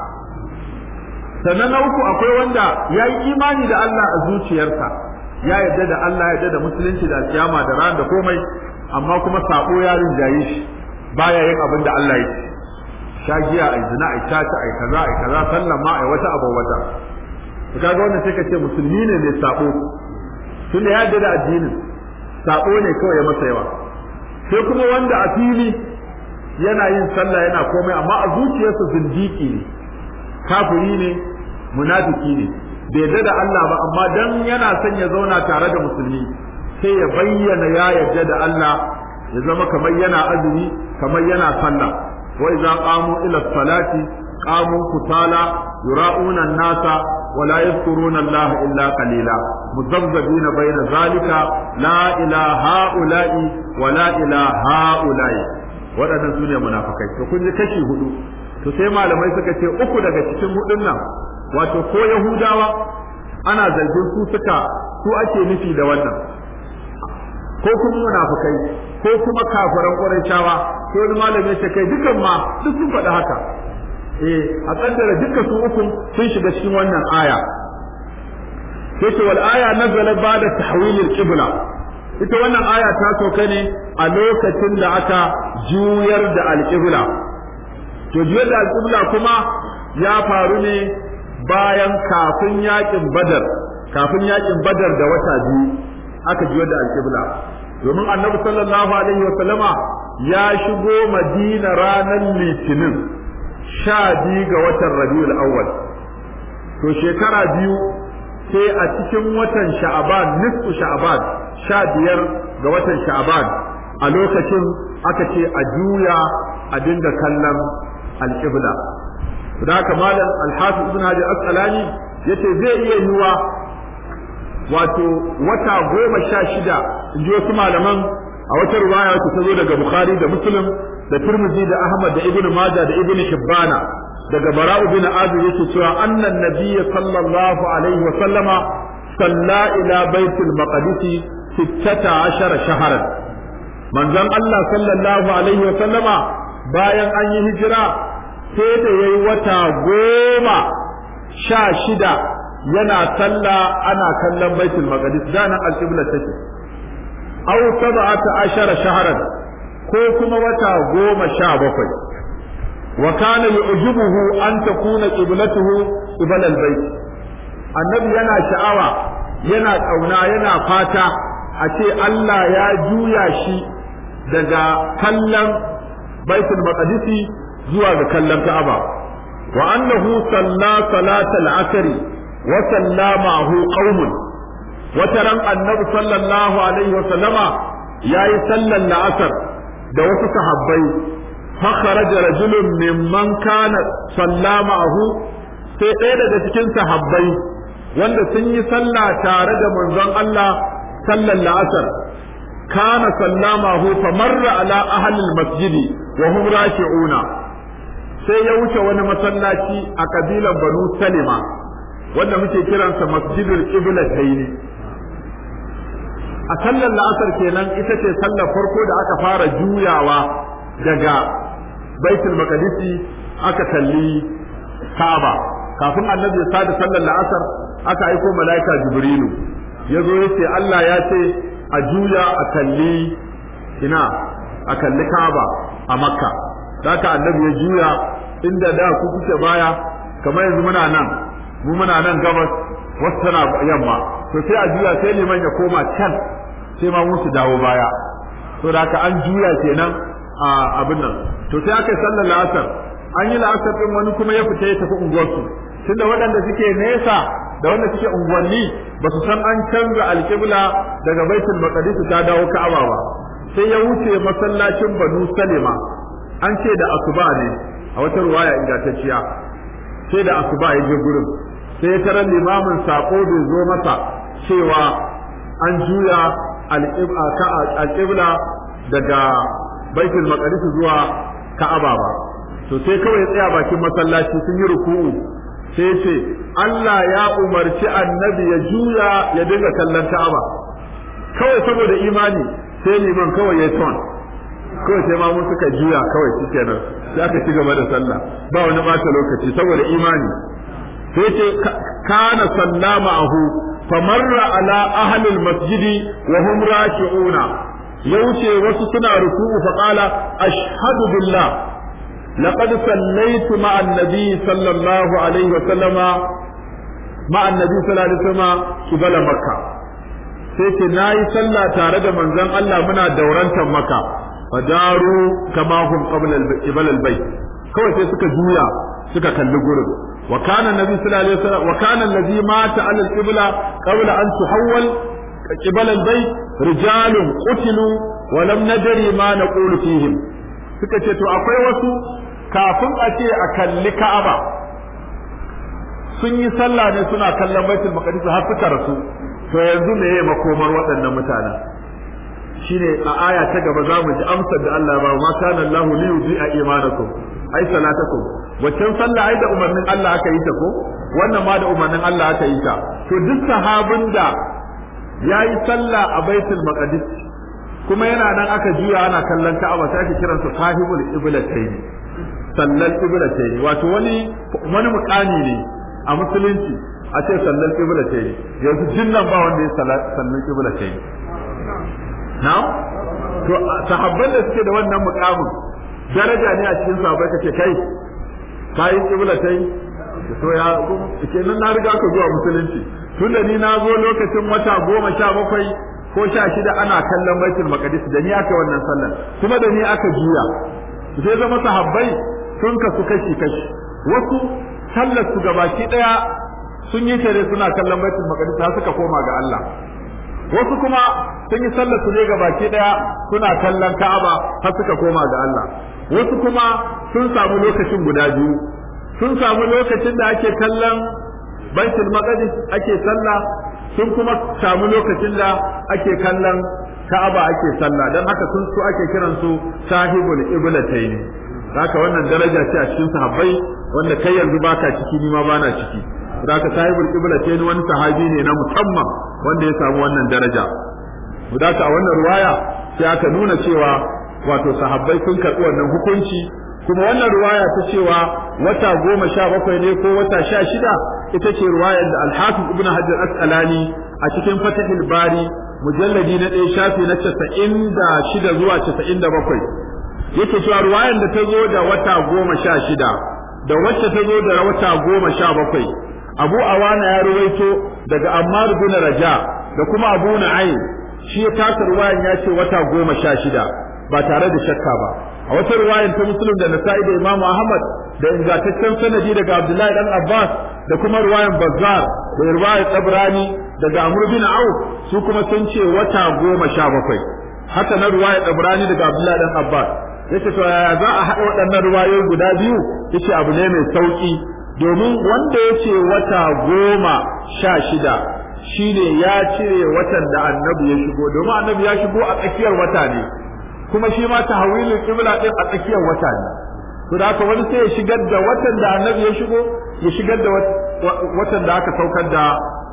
sannan na uku akwai wanda ya yi imani da Allah a zuciyarsa ya yarda da Allah ya yarda da musulunci da kiyama da ran da komai amma kuma sabo ya rinjaye shi baya yin abin da Allah ya ce shagiya ai zina ai tata ai kaza ai kaza sallan ma ai wata abu wata to kaga wannan sai ka ce musulmi ne mai sabo tun da ya yarda da addinin sabo ne kawai ya masa yawa sai kuma wanda a fili yana yin sallah yana komai amma a zuciyarsa zindiki ne kafiri ne munafiki ne bai yarda da Allah ba amma dan yana son ya zauna tare da musulmi sai ya bayyana ya yarda da Allah ya zama kamar yana azumi kamar yana sallah wa idza qamu ila salati qamu kutala yura'una an-nasa wa la yadhkuruna Allah illa qalila muzabzabina bayna zalika la ilaha ula'i wa la ilaha ula'i waɗannan su ne munafikai to kun ji kashi hudu to sai malamai suka ce uku daga cikin hudun nan wato ko yahudawa ana zargin su suka su ake nufi da wannan ko kuma munafikai ko kuma kafiran qurayshawa ko wani malami ya kai dukan ma duk sun faɗi haka eh a kaddara dukkan su uku sun shiga cikin wannan aya sai ce wal aya nazala ba'da tahwilil qibla ita wannan aya ta sauka ne a lokacin da aka juyar da alqibla to juyar da alqibla kuma ya faru ne bayan kafin yakin badar kafin yakin badar da wata biyu aka juyar da alqibla domin annabi sallallahu alaihi wa sallama ya shigo madina ranar litinin sha biyu ga watan rabiul awwal to shekara biyu sai a cikin watan sha'aban nisfu sha'aban sha biyar ga watan sha'aban a lokacin aka ce a juya a dinga kallon alƙibla da haka malam alhafiz ibn hajar asqalani yace zai iya yiwa wato wata goma sha shida in ji wasu malaman a wata ruwaya wacce ta zo daga bukhari da muslim da tirmidhi da ahmad da ibn majah da ibn hibbana daga bara'u bin azib yake cewa annan nabiyyi sallallahu alaihi wa sallama salla ila baitul maqdis 16 shahran manzon Allah sallallahu alaihi wa sallama bayan an yi hijira sai da yayi wata goma sha shida yana sallah ana kallon baitul maqdis da nan al-qibla take aw sab'ata ashara shahran ko kuma wata goma sha bakwai wa kana yu'jibuhu an takuna qiblatuhu qibla al-bayt annabi yana sha'awa yana kauna yana fata a ce Allah ya juya shi daga kallon baitul maqdisi zuwa ga kallon Ka'aba wa annahu salla salatal asri wa sallamahu qaumun wata ran annabi sallallahu alaihi wa sallama yayi sallan la'asar da wasu sahabbai fa kharaja rajulun mimman kana sallamahu sai ɗaya daga cikin sahabbai wanda sun yi sallah tare da manzon Allah sallan la'asar kana sallamahu fa marra ala ahli al-masjid wa hum raki'una sai ya wuce wani masallaci a kabilan Banu Salima wanda muke kiransa Masjidul Qiblatayn a sallar la'asar kenan ita ce sallar farko da aka fara juyawa daga Baitul Maqdisi aka kalli Kaaba kafin Annabi ya sada sallar la'asar aka aiko mala'ika Jibrilu ya zo ya ce Allah ya ce a juya a kalli ina a kalli Kaaba a Makka haka Annabi ya juya inda da ku kuke baya kamar yanzu muna nan mu muna nan gabas wasu tana yamma to sai a juya sai liman ya koma can sai ma musu dawo baya to da haka an juya kenan a abin nan to sai aka yi sallar la'asar an yi la'asar din wani kuma ya fita ya tafi unguwarsu tunda waɗanda suke nesa da wanda suke unguwanni ba su san an canza alƙibla daga baitul maqdis ta dawo ka'aba ba sai ya wuce masallacin banu salima an ce da asuba ne a wata ruwaya ingantacciya sai da asuba ya je gurin sai ya tarar limamin sako bai zo masa cewa an juya alƙibla daga baitul maqdis zuwa ka'aba ba to sai kawai ya tsaya bakin masallaci sun yi ruku'u sai ce Allah ya umarci annabi ya juya ya dinga kallon Ka'aba kawai saboda imani sai liman kawai ya ton kawai sai ma mun suka juya kawai shikenan sai aka ci gaba da sallah ba wani bata lokaci saboda imani sai ce kana sallama ahu famarra ala ahli almasjidi wa hum raki'una ya wuce wasu suna ruku'u fa qala ashhadu billah laqad sallaitu ma'a an-nabi sallallahu alaihi wa sallama ma'a an-nabi sallallahu alaihi wa sallama qibala makkah sai ce nayi sallah tare da manzon Allah muna daurantar maka fadaru kama hum qabla al-qibala al-bayt kawai sai suka juya suka kalli gurin وكان النبي صلى الله عليه وسلم وكان الذي مات على القبلة قبل أن تحول قبل البيت رجال قتلوا ولم ندري ما نقول فيهم suka ce to akwai wasu kafin a ce a kalli Ka'aba sun yi sallah ne suna kallon Baitul Maqdis har suka rasu to yanzu me yayi makomar waɗannan mutanen shine a aya ta gaba za mu ji amsar da Allah ba ma kana Allahu li yudhi'a imanakum ai salatakum waccan sallah ai da umarnin Allah aka yi ta ko wannan ma da umarnin Allah aka yi ta to duk sahabin da yayi sallah a Baitul Maqdis kuma yana nan aka juya ana kallon Ka'aba sai ake kiransa sahibul qiblatayn sallal qiblatayn wato wani wani mukami ne a musulunci a ce sallal qiblatayn yanzu jinnan ba wanda ya sallal qiblatayn na'am to sahabban da suke da wannan mukamin daraja ne a cikin sahabbai kace kai kayi qiblatai to ya kenan na riga ka zuwa musulunci tunda ni na zo lokacin wata goma sha bakwai ko sha shida ana kallon baitul maqdis da ni aka wannan sallar kuma da ni aka juya sai zama sahabbai sun kasu kashi kashi wasu sallar su gabaki daya sun yi tare suna kallon baitul maqdis har suka koma ga Allah wasu kuma sun yi sallar su ne ga baki daya suna kallon Ka'aba har suka koma ga Allah wasu kuma sun samu lokacin guda biyu sun samu lokacin da ake kallon Baitul Maqdis ake sallah sun kuma samu lokacin da ake kallon Ka'aba ake sallah dan haka sun su ake kiran su sahibul iblatayn haka wannan daraja ce a cikin sahabbai wanda kai yanzu baka ciki ni ma bana ciki Zaka sahibul qiblatain wani sahabi ne na musamman wanda ya samu wannan daraja. Zaka a wannan ruwaya sai aka nuna cewa wato sahabbai sun karɓi wannan hukunci kuma wannan ruwaya ta cewa wata goma sha bakwai ne ko wata sha shida ita ce ruwayar da Al-Hafiz Ibn Hajar Asqalani a cikin Fathul Bari mujalladi na ɗaya shafi na casa'in da shida zuwa casa'in da bakwai yake cewa ruwayar da ta zo da wata goma sha shida da wacce ta zo da wata goma sha bakwai abu awana ya ruwaito daga ammar bin raja da kuma abu na'aym shi ya tasa ruwayan ya ce wata goma sha shida ba tare da shakka ba a wata ruwayan ta muslim da nasa'i da imamu ahmad da ingantaccen sanadi daga abdullahi dan abbas da kuma ruwayan bazzar da ruwayan tabrani daga amr bin auf su kuma sun ce wata goma sha bakwai haka na ruwayan tabrani daga abdullahi dan abbas yace to yaya za a haɗa waɗannan ruwayoyi guda biyu yace abu ne mai sauki domin wanda ya ce wata goma sha shida shine ya cire watan da annabi ya shigo domin annabi ya shigo a tsakiyar wata ne kuma shi ma tahwilul qibla din a tsakiyar wata ne to da haka wani sai ya shigar da watan da annabi ya shigo ya shigar da watan da aka saukar da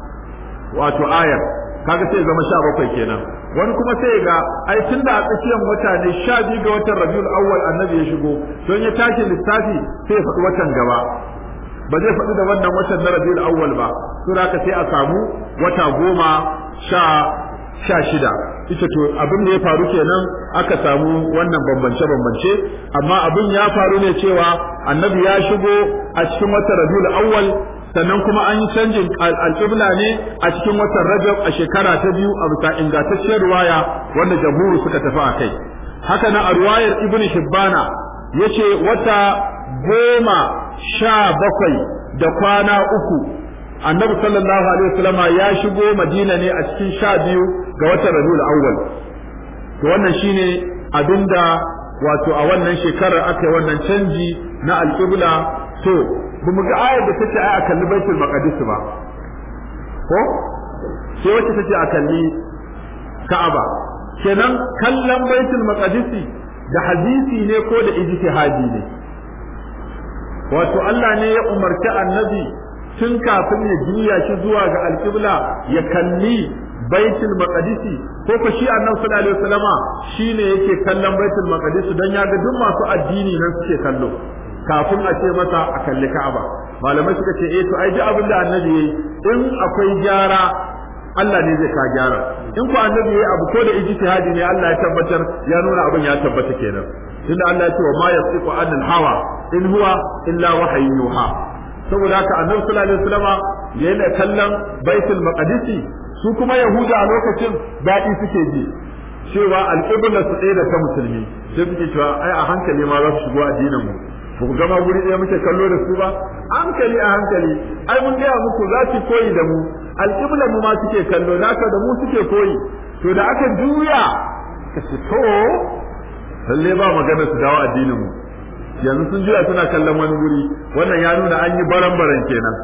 wato ayar kaga sai zama sha bakwai kenan wani kuma sai ga ai tun da a tsakiyar wata ne sha biyu ga watan rabiul awwal annabi ya shigo don ya tashi lissafi sai ya faɗi watan gaba ba zai faɗi da wannan watan na rabiul awwal ba to haka sai a samu wata goma sha sha shida ita to abin da ya faru kenan aka samu wannan bambance bambance amma abin ya faru ne cewa annabi ya shigo a cikin watan rabiul awwal sannan kuma an yi canjin alƙibla ne a cikin watan rajab a shekara ta biyu a bisa ingantacciyar ruwaya wanda jamhuru suka tafi a kai haka na a ruwayar ibn hibbana yace wata goma sha bakwai da kwana uku annabi sallallahu alaihi wasallama ya shigo madina ne a cikin sha biyu ga watan rabiul awwal to wannan shine abinda wato a wannan shekarar aka yi wannan canji na alƙibla to bamu ga ayar da take ai a kalli baitul maqdis ba ko sai wacce take a kalli ka'aba kenan kallon baitul maqdis da hadisi ne ko da ijtihadi ne wato Allah ne ya umarci annabi tun kafin ya juya shi zuwa ga alƙibla ya kalli baitul maqdisi ko ko shi annabi sallallahu alaihi wasallama shine yake kallon baitul maqdisi dan ya ga duk masu addini nan suke kallo kafin a ce masa a kalli Ka'aba malamai suka ce eh to ai duk abin da annabi yayi in akwai gyara Allah ne zai ka gyara in ko annabi yayi abu ko da ijtihadi ne Allah ya tabbatar ya nuna abin ya tabbata kenan tunda Allah ya ce wa ma yasiqu anil hawa in huwa illa wahyun yuha saboda haka annabi sallallahu alaihi wasallama yana kallon baitul maqdisi su kuma yahuda a lokacin daɗi suke ji cewa alƙibla su ɗaya da ta musulmi sai suke cewa ai a hankali ma za su shigo addinin mu ba ku gama guri ɗaya muke kallo da su ba hankali a hankali ai mun gaya muku za su koyi da mu alƙibla mu ma suke kallo naka da mu suke koyi to da aka juya ka ce to lalle ba magana su dawo addinin mu yanzu sun juya suna kallon wani guri wannan ya nuna an yi baran-baran kenan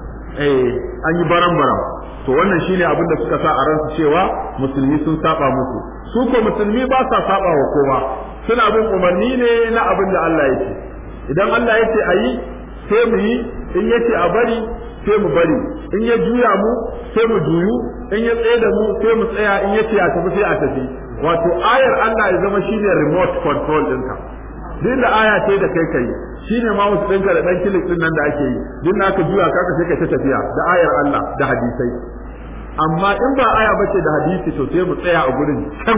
eh an yi baran-baran to wannan shine abin da suka sa a ransu cewa musulmi sun saba musu su ko musulmi ba sa saba wa kowa suna bin umarni ne na abin da Allah yake idan Allah yake a yi sai mu yi in yace a bari sai mu bari in ya juya mu sai mu juyu in ya tsaye da mu sai mu tsaya in yace a tafi sai a tafi wato ayar Allah ya zama shine remote control ɗinka duk da aya ce da kai kai shine ma wasu ɗinka da ɗan kilik ɗin nan da ake yi duk na ka juya ka sai ka ta tafiya da ayar Allah da hadisai amma in ba aya bace da hadisi to sai mu tsaya a gurin can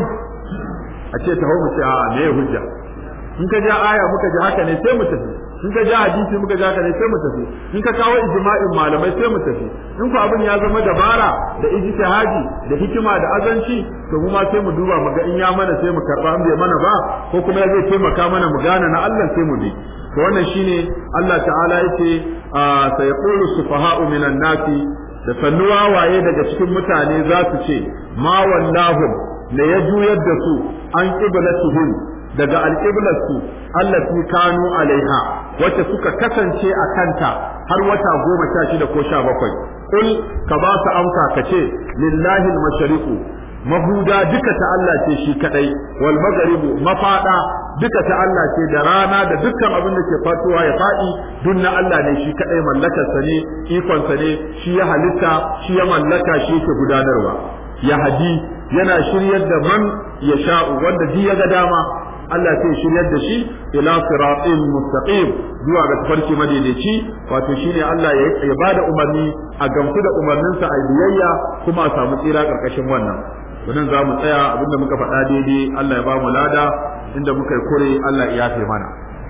a ce ta mu ce a me hujja in ka ja aya muka ji haka ne sai mu tafi in ka ja hadisi muka ja haka ne sai mu tafi in ka kawo ijma'in malamai sai mu tafi in ku abin ya zama dabara da ijtihadi da hikima da azanci to mu ma sai mu duba mu ga in ya mana sai mu karba in bai mana ba ko kuma ya zai taimaka mana mu gane na Allah sai mu bi to wannan shine Allah ta'ala yace sayaqulu sufaha'u minan nasi da sannuwa waye daga cikin mutane za su ce ma wallahum ne ya juyar da su an qiblatuhum daga alqiblarsu allati kanu alaiha wacce suka kasance a kanta har wata goma sha shida ko sha bakwai kul ka ba su amsa ka ce lillahi al-mashriqu mahuda duka ta Allah ce shi kadai wal magharibu mafada duka ta Allah ce da rana da dukkan abin da ke fatuwa ya fadi duk na Allah ne shi kadai mallakar sa ne ikon sa ne shi ya halitta shi ya mallaka shi yake gudanarwa ya hadi yana shiryar da man ya sha'u wanda ji ya ga dama Allah sai shiryar da shi ila siratin mustaqim zuwa ga tafarki madaidaici wato shine Allah ya bada umarni a gamsu da umarninsa a biyayya kuma a samu tsira karkashin wannan wannan za mu tsaya abinda muka faɗa daidai Allah ya ba mu lada inda muka yi kure Allah ya yafe mana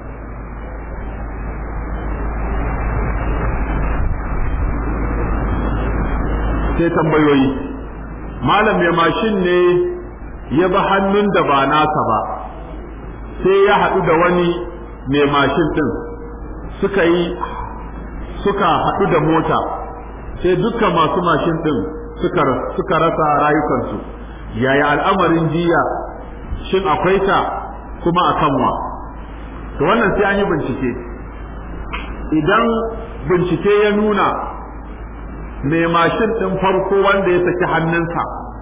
sai tambayoyi malam ya mashin ne ya ba hannun da ba nasa ba sai ya haɗu da wani mai mashin ɗin suka yi suka haɗu da mota sai dukkan masu mashin ɗin suka suka rasa rayukansu yaya al'amarin jiya shin akwai ta kuma a kanwa to wannan sai an yi bincike idan bincike ya nuna mai mashin ɗin farko wanda ya saki hannunsa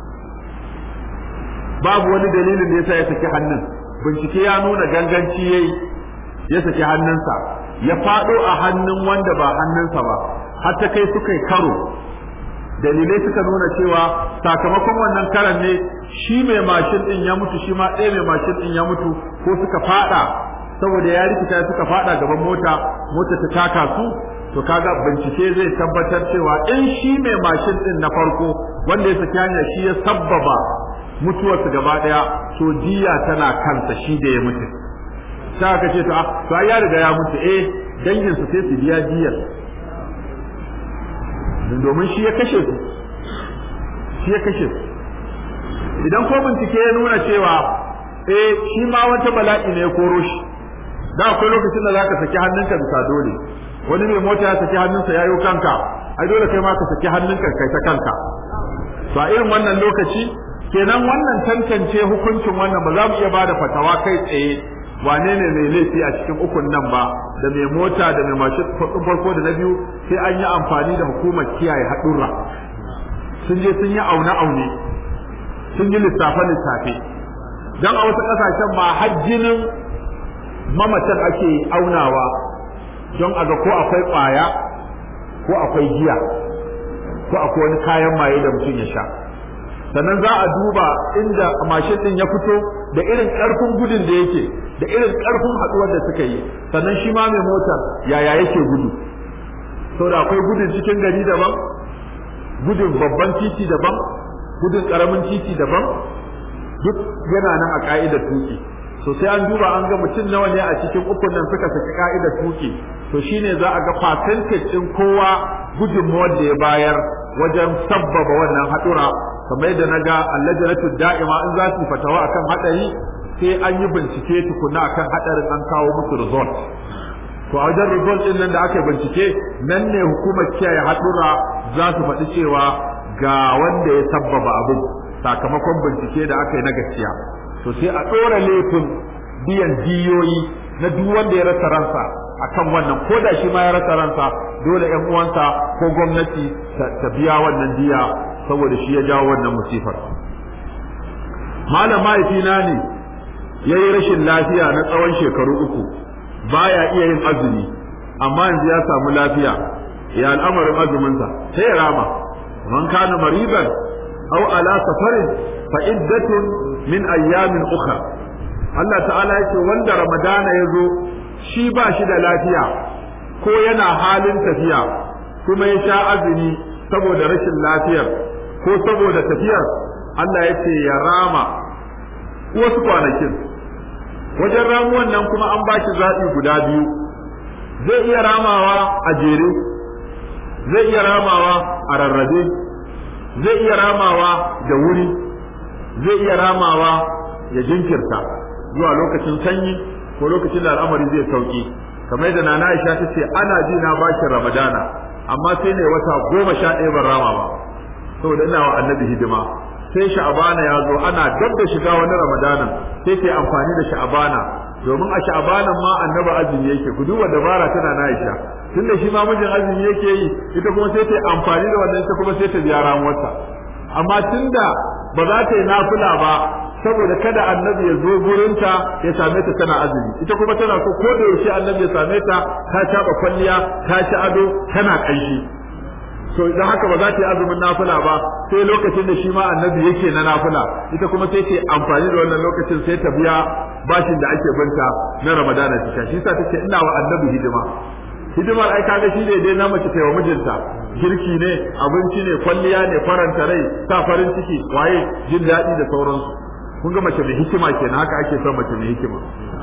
babu wani dalilin da yasa ya saki hannun bincike ya nuna ganganci yayi ya saki hannunsa ya faɗo a hannun wanda ba hannunsa ba har ta kai suka yi karo dalilai suka nuna cewa sakamakon wannan karan ne shi mai mashin din ya mutu shi ma ɗaya mai mashin din ya mutu ko suka faɗa saboda ya rikita suka faɗa gaban mota mota ta taka su to kaga bincike zai tabbatar cewa in shi mai mashin din na farko wanda ya saki hanya shi ya sabbaba mutuwarsu gaba daya to diya tana kansa shi da ya mutu sai aka ce to a to ya riga ya mutu eh dangin su sai su biya diyar domin shi ya kashe su shi ya kashe su idan ko bincike ya nuna cewa eh shi ma wata bala'i ne ya koro shi da akwai lokacin da zaka saki hannunka bisa dole wani mai mota ya saki hannunsa ya yi kanka ai dole kai ma ka saki hannunka kai ta kanka to a irin wannan lokaci kenan wannan tantance hukuncin wannan ba za mu iya bada fatawa kai tsaye wane ne mai laifi a cikin ukun nan ba da mai mota da mai mashin farko da na biyu sai an yi amfani da hukumar kiyaye haɗurra sun je sun yi aune aune sun yi lissafe lissafe dan a wasu ƙasashen ma hajjinin mamacin ake aunawa don a ga ko akwai ƙwaya ko akwai giya ko akwai wani kayan maye da mutum ya sha sannan za a duba inda mashin din ya fito da irin karfin gudun da yake da irin karfin haduwar da suka yi sannan shi ma mai motar yaya yake gudu saboda akwai gudun cikin gari daban gudun babban titi daban gudun karamin titi daban duk yana nan a ka'idar tuki so sai an duba an ga mutum nawa ne a cikin ukun nan suka saki ka'idar tuki to shine za a ga percentage din kowa gudunmawar da ya bayar wajen sabbaba wannan hadura kamar yadda na ga allajinatu da'ima in za su fatawa akan hadari sai an yi bincike tukuna akan hadarin an kawo musu result to a wajen result din nan da aka bincike nan ne hukumar kiyaye hadura za su faɗi cewa ga wanda ya sabbaba abin sakamakon bincike da aka yi na gaskiya to sai a ɗora laifin biyan diyoyi na duk wanda ya rasa ransa akan wannan ko da shi ma ya rasa ransa dole ƴan uwansa ko gwamnati ta biya wannan diya saboda shi ya jawo wannan musifar malam mahaifina ne ya yi rashin lafiya na tsawon shekaru uku baya iya yin azumi amma yanzu ya samu lafiya ya al'amarin azuminsa sai ya rama man kana mariban aw ala safarin fa iddatun min ayyamin ukhra Allah ta'ala yake wanda ramadana ya zo shi ba shi da lafiya ko yana halin tafiya kuma ya sha azumi saboda rashin lafiyar ko saboda tafiyar Allah ya ce ya rama wasu kwanakin wajen ramuwan nan kuma an ba shi zaɓi guda biyu zai iya ramawa a jere zai iya ramawa a rarrabe zai iya ramawa da wuri zai iya ramawa ya jinkirta zuwa lokacin sanyi ko lokacin da al'amari zai sauki kamar da nana Aisha ta ce ana ji na bashin Ramadana amma sai ne wata goma sha ɗaya ban rama ba saboda ina wa annabi hidima sai sha'abana ya zo ana dab da shiga wani ramadanan sai ta amfani da sha'abana domin a sha'abanan ma annabi azumi yake ku duba dabara tana na Aisha tunda shi ma mijin azumi yake yi ita kuma sai ta amfani da wannan ita kuma sai ta biya ramuwarsa amma tunda ba za ta yi nafila ba saboda kada annabi ya zo gurinta ya same ta tana azumi ita kuma tana so ko da yaushe annabi ya same ta ta caba kwalliya ta ci ado tana kanshi so idan haka ba za ta yi azumin nafila ba sai lokacin da shi ma annabi yake na nafila ita kuma sai ta amfani da wannan lokacin sai ta biya bashin da ake banta na ramadana ta shi sa take ina wa annabi hidima hidimar ai kaga shi ne dai na mace ta wa mijinta girki ne abinci ne kwalliya ne faranta rai sa farin ciki waye jin daɗi da sauransu kun ga mace mai hikima kenan haka ake son mace mai hikima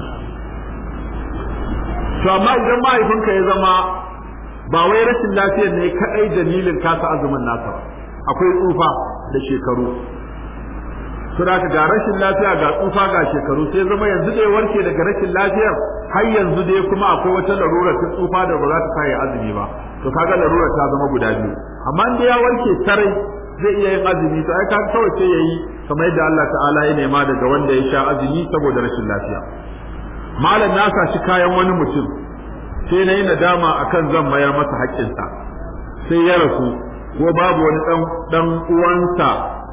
to amma idan mahaifinka ya zama ba wai rashin lafiyar ne kadai dalilin kasa azumin nasa ba akwai tsufa da shekaru to da ga rashin lafiya ga tsufa ga shekaru sai zama yanzu da ya warke daga rashin lafiyar har yanzu dai kuma akwai wata larura ta tsufa da ba za ta sa ya azumi ba to kaga larura ta zama guda biyu amma in ya warke sarai zai iya yin azumi to ai kaga kawai sai yayi kamar yadda Allah ta'ala ya nema daga wanda ya sha azumi saboda rashin lafiya malam na sa shi kayan wani mutum sai na yi nadama akan zan mayar masa haƙƙinsa sai ya rasu ko babu wani dan dan uwansa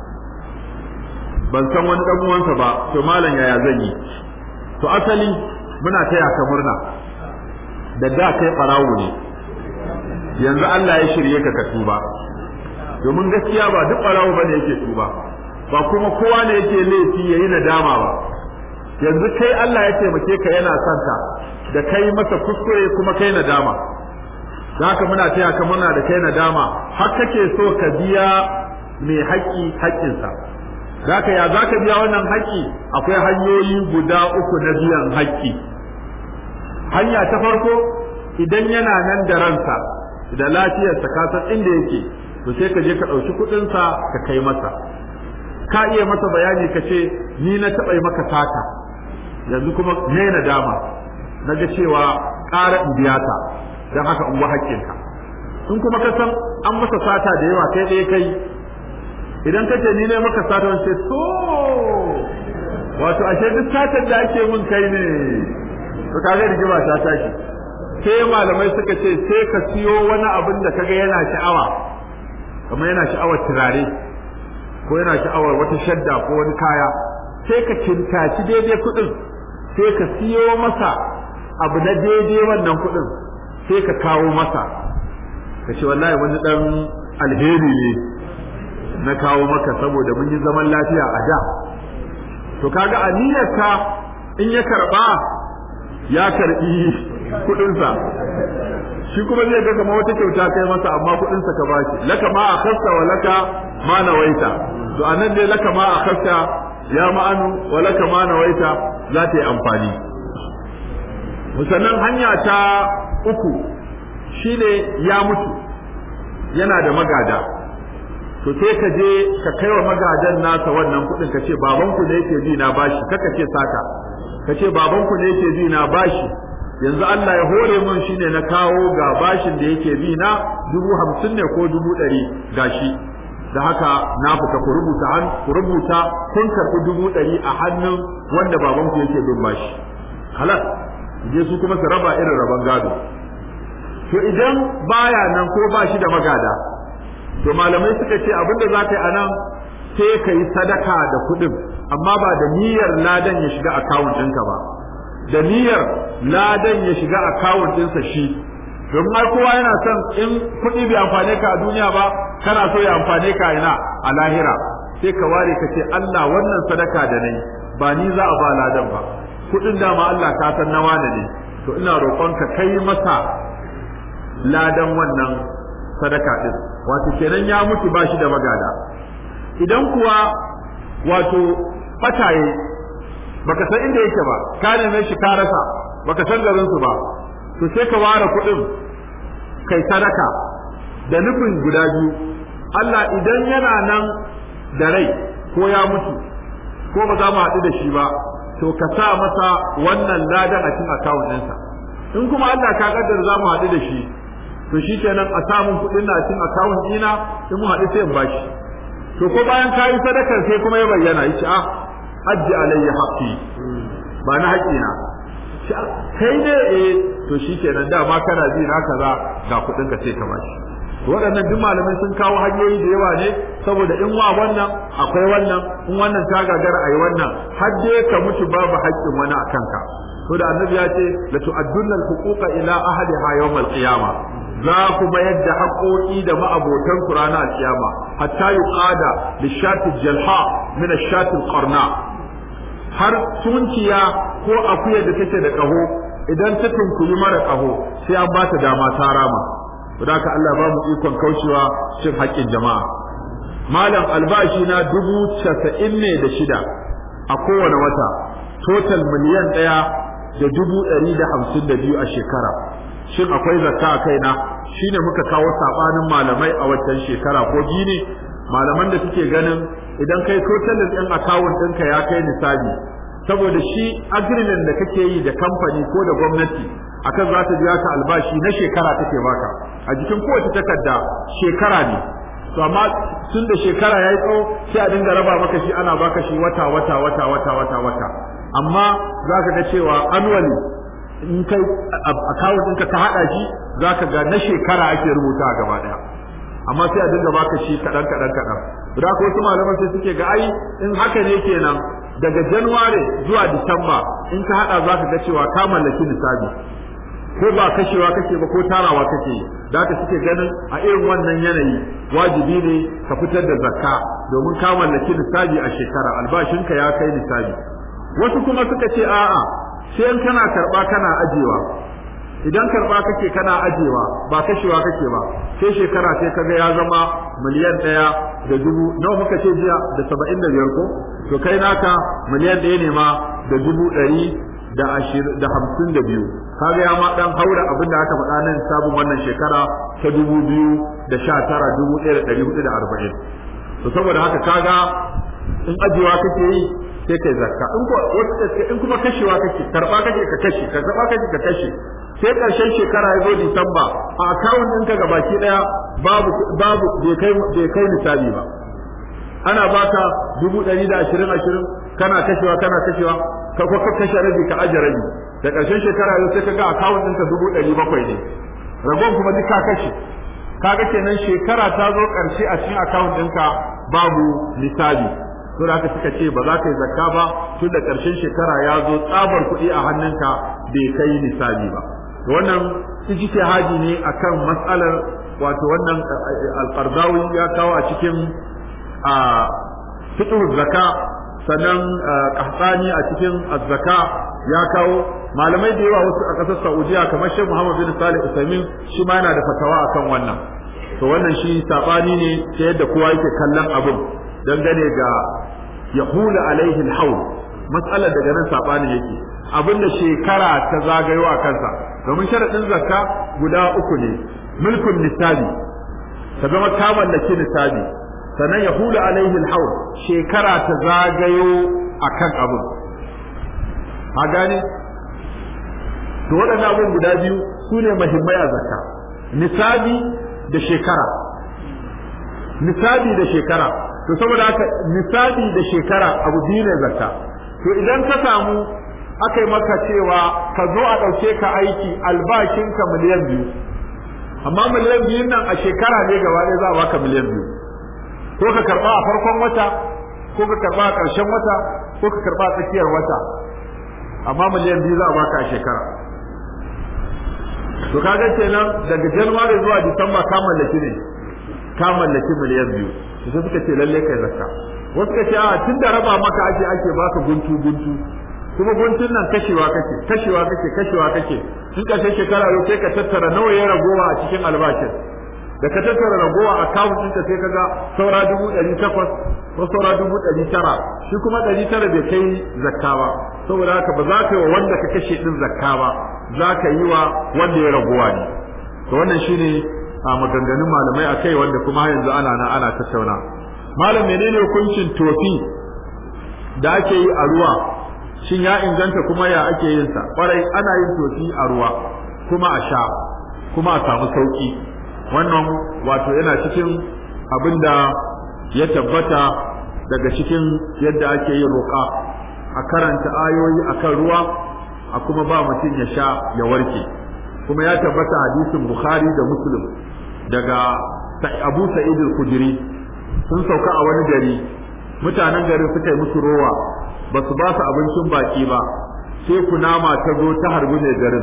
ban san wani dan uwansa ba to malam yaya zan yi to asali muna taya ka murna da da kai barawo ne yanzu Allah ya shirye ka ka tuba domin gaskiya ba duk barawo bane yake tuba ba kuma kowa ne yake laifi yayi nadama ba yanzu kai Allah ya taimake ka yana son ka da kai masa kuskure kuma kai nadama haka muna taya ka muna da kai nadama har kake so ka biya mai haƙƙi haƙƙinsa zaka ya zaka biya wannan haƙƙi akwai hanyoyi guda uku na biyan haƙƙi hanya ta farko idan yana nan da ransa da lafiyarsa ka san inda yake to sai ka je ka ɗauki kuɗinsa ka kai masa ka iya masa bayani ka ce ni na taɓa yi maka sata yanzu kuma ne na dama na ga cewa ƙara in biya ta don haka in haƙƙinka in kuma ka san an masa sata da yawa kai ɗaya kai idan ka ce ni ne maka sata wani ce so wato ashe duk satar da ake mun kai ne to kaga rigima ta tashi sai malamai suka ce sai ka siyo wani abin da kaga yana sha'awa kamar yana sha'awar turare ko yana sha'awar wata shadda ko wani kaya sai ka kintaci daidai kuɗin sai ka siyo masa abu na daidai wannan kuɗin sai ka kawo masa ka ce wallahi wani dan alheri ne na kawo maka saboda mun yi zaman lafiya a da to kaga aniyarka in ya karba ya karbi kudinsa shi kuma zai ga kamar wata kyauta kai masa amma kudinsa ka bashi laka ma akhasta wa laka ma nawaita to anan dai laka ma akhasta ya ma'anu wa laka ma nawaita za ta yi amfani musannan hanya ta uku shine ya mutu yana da magada to sai ka je ka kai wa magadan nasa wannan kuɗin ka ce babanku ne yake bi na bashi kaka ce saka ka ce babanku ne yake bi na bashi yanzu Allah ya hore mun shine na kawo ga bashin da yake bi na dubu hamsin ne ko dubu ɗari gashi da haka na fita ku rubuta an ku rubuta kun karɓi dubu ɗari a hannun wanda babanku yake bin bashi halal je su kuma su raba irin raban gado to idan baya nan ko ba shi da magada to malamai suka ce abinda za ka yi a nan sai ka yi sadaka da kuɗin amma ba da niyyar ladan ya shiga akawun ɗinka ba da niyyar ladan ya shiga akawun ɗinsa shi domin har kowa yana son in kuɗi bai amfane ka a duniya ba kana so ya amfane ka ina a lahira sai ka ware ka ce Allah wannan sadaka da nayi ba ni za a ba ladan ba kuɗin dama Allah ka san nawa da ne to ina roƙon ka kai masa ladan wannan sadaka din wato kenan ya mutu ba shi da magada idan kuwa wato fataye baka san inda yake ba ka neme shi ka rasa baka san garin su ba to sai ka ware kuɗin kai sadaka da nufin guda biyu Allah idan yana nan da rai ko ya mutu ko ba za mu haɗu da shi ba to ka sa masa wannan ladan a cikin akawun ɗinsa in kuma Allah ka kaddara za mu haɗu da shi to shi kenan a samun kuɗin na cikin akawun ɗina in mu haɗu sai in bashi to ko bayan ka yi sadakar sai kuma ya bayyana ya ce ah ajji alayya haqqi ba na haƙƙina kai ne eh to shi kenan dama kana ji na kaza ga kuɗin ka sai ka bashi waɗannan duk malamai sun kawo hanyoyi da yawa ne saboda in wa wannan akwai wannan in wannan ta gagara a yi wannan har dai ka mutu babu haƙƙin wani a kanka to da annabi ya ce la tu'addunna al-huquqa ila ahliha yawm al-qiyamah za ku mayar da haƙoƙi da ma'abotan ku ranar al-qiyama hatta yuqada lishati jalha min ash-shati al-qarna har tunkiya ko akuyar da take da ƙaho idan ta tunkuyi mara ƙaho sai an ba ta dama ta rama da haka Allah ba mu ikon kaucewa cin haƙƙin jama'a malam albashi na dubu casa'in ne da shida a kowane wata total miliyan ɗaya da dubu ɗari da hamsin da biyu a shekara shin akwai zakka a kaina shine muka kawo saɓanin malamai a waccan shekara ko biyu ne malaman da suke ganin idan kai totalin ɗin akawun ɗinka ya kai nisabi saboda shi agreement da kake yi da kamfani ko da gwamnati akan za ta biya ka albashi na shekara take baka a jikin kowace takarda shekara ne to amma tun da shekara ya yi tsawo sai a dinga raba maka shi ana baka shi wata wata wata wata wata wata amma za ka ga cewa annually in kai account ɗinka ka haɗa shi za ka ga na shekara ake rubuta gaba ɗaya amma sai a dinga baka shi kaɗan kaɗan kaɗan da ko wasu malaman sai suke ga ai in haka ne kenan daga Januwari zuwa Disamba in ka hada za ka ga cewa ka mallaki nisabi ko ba kashewa kake ba ko tarawa kake da ka suke ganin a irin wannan yanayi wajibi ne ka fitar da zakka domin ka mallaki nisabi a shekara albashinka ya kai nisabi wasu kuma suka ce a'a sai in kana karba kana ajewa idan karba kake kana ajewa ba kashewa kake ba sai shekara sai kaga ya zama miliyan ɗaya da dubu nawa muka ce jiya da saba'in da biyar ko to kai naka miliyan ɗaya ne ma da dubu ɗari da ashirin da hamsin da biyu kaga ya ma ɗan haura abin da aka faɗa nan sabon wannan shekara ta dubu biyu da sha tara dubu ɗaya da ɗari hudu da arba'in to saboda haka kaga in ajewa kake yi sai kai zakka in ko in kuma kashewa kake karba kake ka kashe ka karba kake ka kashe sai karshen shekara ya zo Disamba a account ɗinka ga baki ɗaya babu babu bai kai bai kai nisabi ba ana baka dubu ɗari da ashirin ashirin kana kashewa kana kashewa ka ko ka kashe rabi ka aje rabi da karshen shekara ya sai ka ga account ɗinka dubu ɗari bakwai ne ragon kuma duk ka kashe kaga kenan shekara ta zo ƙarshe a cikin account ɗinka babu nisabi to da haka suka ce ba za ka yi zakka ba tun da ƙarshen shekara ya zo tsabar kuɗi a hannunka bai kai nisabi ba to wannan ijtihadi ne akan matsalar wato wannan al-qardawi ya kawo a cikin a fiqh zakka sannan qahtani a cikin az-zakka ya kawo malamai da yawa wasu a ƙasar Saudiya kamar Sheikh Muhammad bin Salih Usaimin shi ma yana da fatawa akan wannan to wannan shi sabani ne ta yadda kowa yake kallon abin dangane ga yahulu alaihi al-hawl mas'alar daga nan sabani yake abinda shekara ta zagayo a kansa domin sharadin zakka guda uku ne mulkun nisabi ta zama ta mallaki nisabi sannan yahulu alaihi al-hawl shekara ta zagayo akan abin a gane to waɗannan abin guda biyu su ne mahimmai a zakka nisabi da shekara nisabi da shekara to saboda haka nisabi da shekara abu biyu ne zakka to idan ka samu aka yi maka cewa ka zo a ɗauke ka aiki albashinka miliyan biyu amma miliyan biyun nan a shekara ne gaba ɗaya za a baka miliyan biyu ko ka karɓa a farkon wata ko ka karɓa a ƙarshen wata ko ka karɓa a tsakiyar wata amma miliyan biyu za a baka a shekara to kaga kenan daga january zuwa disamba ka mallaki ne ka mallaki miliyan biyu to sai suka ce lalle kai zakka wasu ka ce a tun da raba maka ake ake baka guntu guntu kuma guntun nan kashewa kake kashewa kake kashewa kake in ka sai shekara yau sai ka tattara nawa ya ragowa a cikin albashin da ka tattara ragowa a kawun ɗinka sai ka ga saura dubu ɗari takwas ko saura dubu ɗari tara shi kuma ɗari tara bai kai zakka ba saboda haka ba za ka yi wa wanda ka kashe ɗin zakka ba za ka yi wa wanda ya ragowa ne to wannan shine a maganganun malamai a kai wanda kuma yanzu ana nan ana tattauna malam menene hukuncin tofi da ake yi a ruwa shin ya inganta kuma ya ake yin sa kwarai ana yin tofi a ruwa kuma a sha kuma a samu sauki wannan wato yana cikin abin da ya tabbata daga cikin yadda ake yin roƙa a karanta ayoyi akan ruwa a kuma ba mutum ya sha ya warke kuma ya tabbata hadisin bukhari da muslim daga abu sa'id al-khudri sun sauka a wani gari mutanen garin suka yi musu rowa ba su ba su abincin baki ba sai kunama ta zo ta harbi mai garin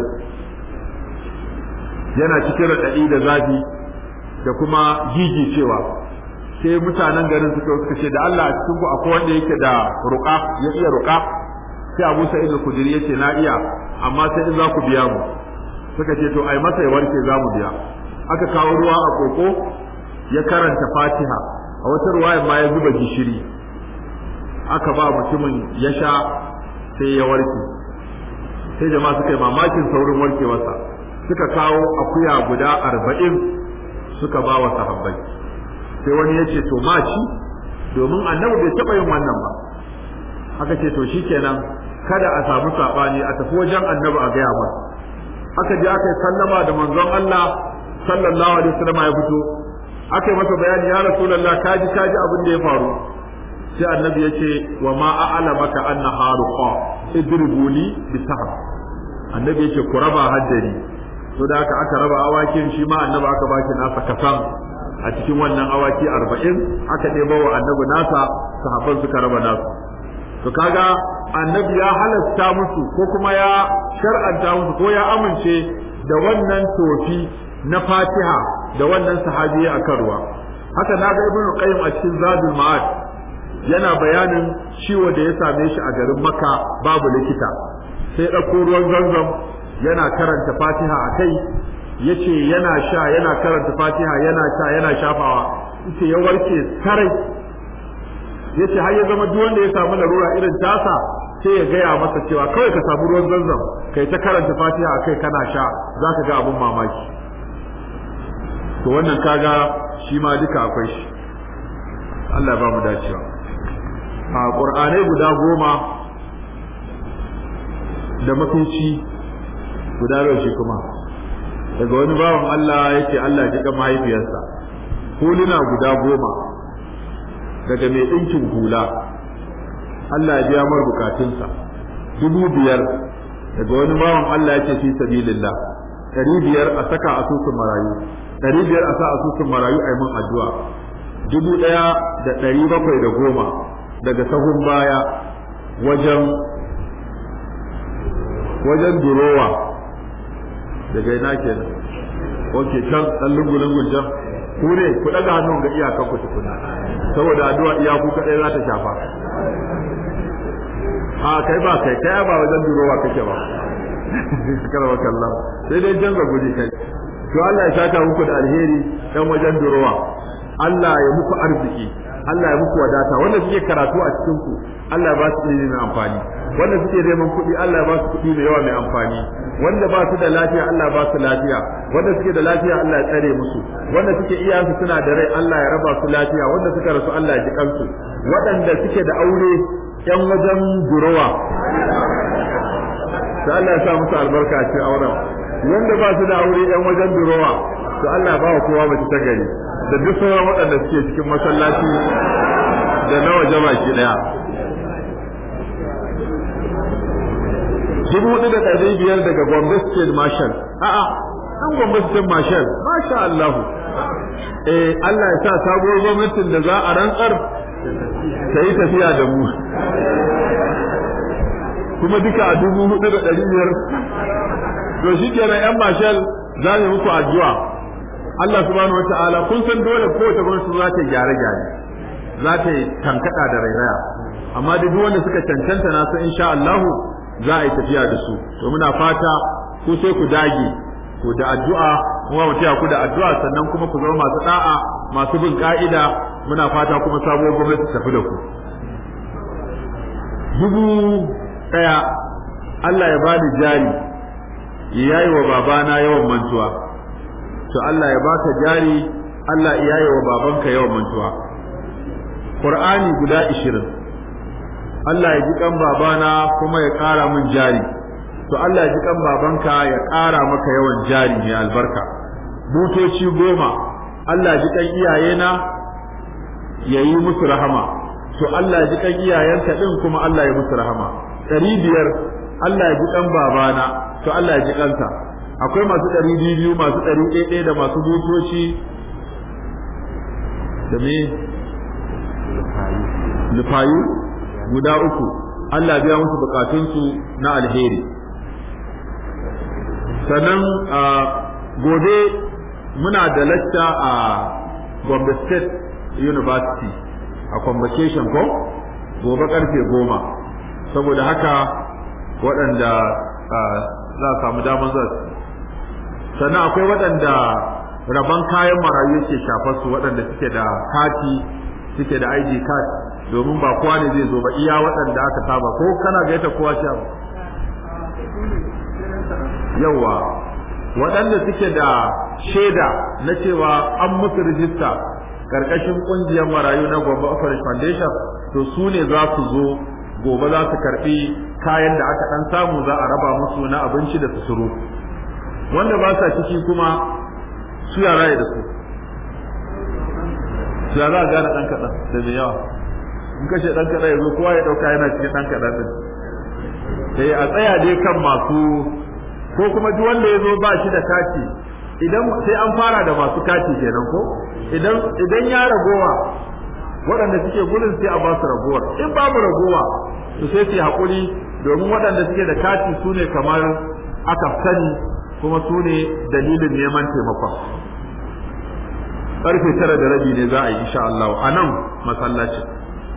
yana cikin raɗaɗi da zafi da kuma jiji cewa sai mutanen garin suka suka ce da Allah a cikin ku akwai wanda yake da ruqa ya iya ruqa sai Abu Sa'id al-Khudri yace na iya amma sai in za ku biya mu suka ce to ai masa ya warke za mu biya aka kawo ruwa a koko ya karanta Fatiha a wata ruwaya ma ya zuba gishiri aka ba mutumin ya sha sai ya warke sai jama'a suka yi mamakin saurin warkewarsa suka kawo akuya guda arba'in suka ba wa sahabbai sai wani ya ce to ma ci domin annabi bai taɓa yin wannan ba aka ce to shikenan kada a samu saɓani a tafi wajen annabi a gaya masa aka je aka yi sallama da manzon Allah sallallahu alaihi wasallam ya fito aka yi masa bayani ya rasulullah kaji kaji abin da ya faru sai annabi ya ce wa ma a'lamaka anna haruqa idribuli bisahab annabi ya ce ku raba haddari to da aka aka raba awakin shi ma annabi aka baki nasa kasan a cikin wannan awaki arba'in aka ɗebo wa annabi nasa sahabban suka raba nasu to kaga annabi ya halasta musu ko kuma ya shar'anta musu ko ya amince da wannan tofi na fatiha da wannan sahabi a kan ruwa haka na ga ibnu qayyim a cikin zadul ma'ad yana bayanin ciwo da ya same shi a garin makka babu likita sai ɗauko ruwan zanzam yana karanta fatiha a kai yace yana sha yana karanta fatiha yana sha yana shafawa yace ya warke sarai yace har ya zama duk wanda ya samu larura irin tasa sai ya gaya masa cewa kawai ka samu ruwan zanzam kai ta karanta fatiha a kai kana sha zaka ga abun mamaki to wannan kaga shi ma duka akwai shi Allah ya ba mu dacewa a qur'anai guda goma da mafici guda nawa shi kuma daga wani bawan Allah yake Allah ji mahaifiyarsa huluna guda goma daga mai ɗinkin hula Allah ya biya mar bukatunsa dubu biyar daga wani bawan Allah yake fi sabilillah ɗari biyar a saka asusun marayu ɗari biyar a sa asusun marayu a yi mun addu'a dubu ɗaya da ɗari bakwai da goma daga sahun baya wajen wajen durowa daga ina kenan oke can dan lungu lungun can ku ne ku daga hannun ga iyakan ku tukuna saboda addu'a iyaku kadai za ta shafa a kai ba kai kai ba wajen durowa kake ba karwa kallah sai dai canza guri kai to Allah ya saka muku da alheri dan wajen durowa Allah ya muku arziki Allah ya muku wadata wanda suke karatu a cikin ku Allah ya ba su ilimi mai amfani wanda suke neman kuɗi Allah ya ba su kuɗi mai yawa mai amfani wanda ba su da lafiya Allah ba su lafiya wanda suke da lafiya Allah ya tsare musu wanda suke iyayensu suna da rai Allah ya raba su lafiya wanda suka rasu Allah ya ji kansu waɗanda suke da aure yan wajen durowa to Allah ya sa musu albarka a cikin auren wanda ba su da aure yan wajen durowa to Allah ya ba wa kowa mace ta gari da duk sauran waɗanda suke cikin masallaci da na waje baki daya dubu hudu da ɗari biyar daga Gombe State Marshal a'a an Gombe State Marshal masha Allah eh Allah ya sa sabuwar gwamnatin da za a rantsar ta yi tafiya da mu kuma duka a dubu hudu da ɗari biyar to shi kenan yan Marshal za mu muku addu'a Allah subhanahu wataala kun san dole kowace gwamnati za ta gyare gyare za ta yi tankada da rairaya amma duk wanda suka cancanta na san insha Allah za a yi tafiya da su to muna fata ku sai ku dage ku da addu'a kuma mu taya ku da addu'a sannan kuma ku zama masu da'a masu bin ka'ida muna fata kuma sabuwar gwamnati tafi da ku dubu daya Allah ya bani jari ya yi wa babana yawan mantuwa to Allah ya baka jari Allah ya yi wa babanka yawan mantuwa Qur'ani guda 20 Allah ya ji kan babana kuma ya ƙara min jari to Allah ya ji kan babanka ya ƙara maka yawan jari mai albarka butoci goma Allah ya ji kan iyayena ya yi musu rahama to Allah ya ji kan iyayenka din kuma Allah ya musu rahama ɗari biyar Allah ya ji kan babana to Allah ya ji kansa akwai masu ɗari biyu masu ɗari ɗaya da masu butoci da me lufayu guda uku Allah biya musu bukatunsu na alheri sannan gobe muna da lacca a Gombe State University a convocation ko gobe karfe goma saboda haka waɗanda za a samu damar za su sannan akwai waɗanda rabon kayan marayu yake shafar su waɗanda suke da kati suke da ID card domin ba kowa ne zai zo ba iya waɗanda aka saba ko kana gaita kowa sha yawa waɗanda suke da shaida na cewa an musu rijista karkashin ƙungiyar marayu na Gombe Operation Foundation to su ne za su zo gobe za su karɓi kayan da aka ɗan samu za a raba musu na abinci da susuru wanda ba sa ciki kuma su yara da su su yara a gane ɗan kaɗan da mai yawa in kashe ɗan kaɗan ya zo kowa ya ɗauka yana cikin ɗan kaɗan ɗin sai a tsaya dai kan masu ko kuma duk wanda ya zo ba shi da kati idan sai an fara da masu kati kenan ko idan idan ya ragowa waɗanda suke gudun sai a ba su ragowar in babu ragowa to sai su haƙuri domin waɗanda suke da kati su ne kamar aka sani kuma su ne dalilin neman taimakon ƙarfe tara da rabi ne za a yi insha Allah a nan masallacin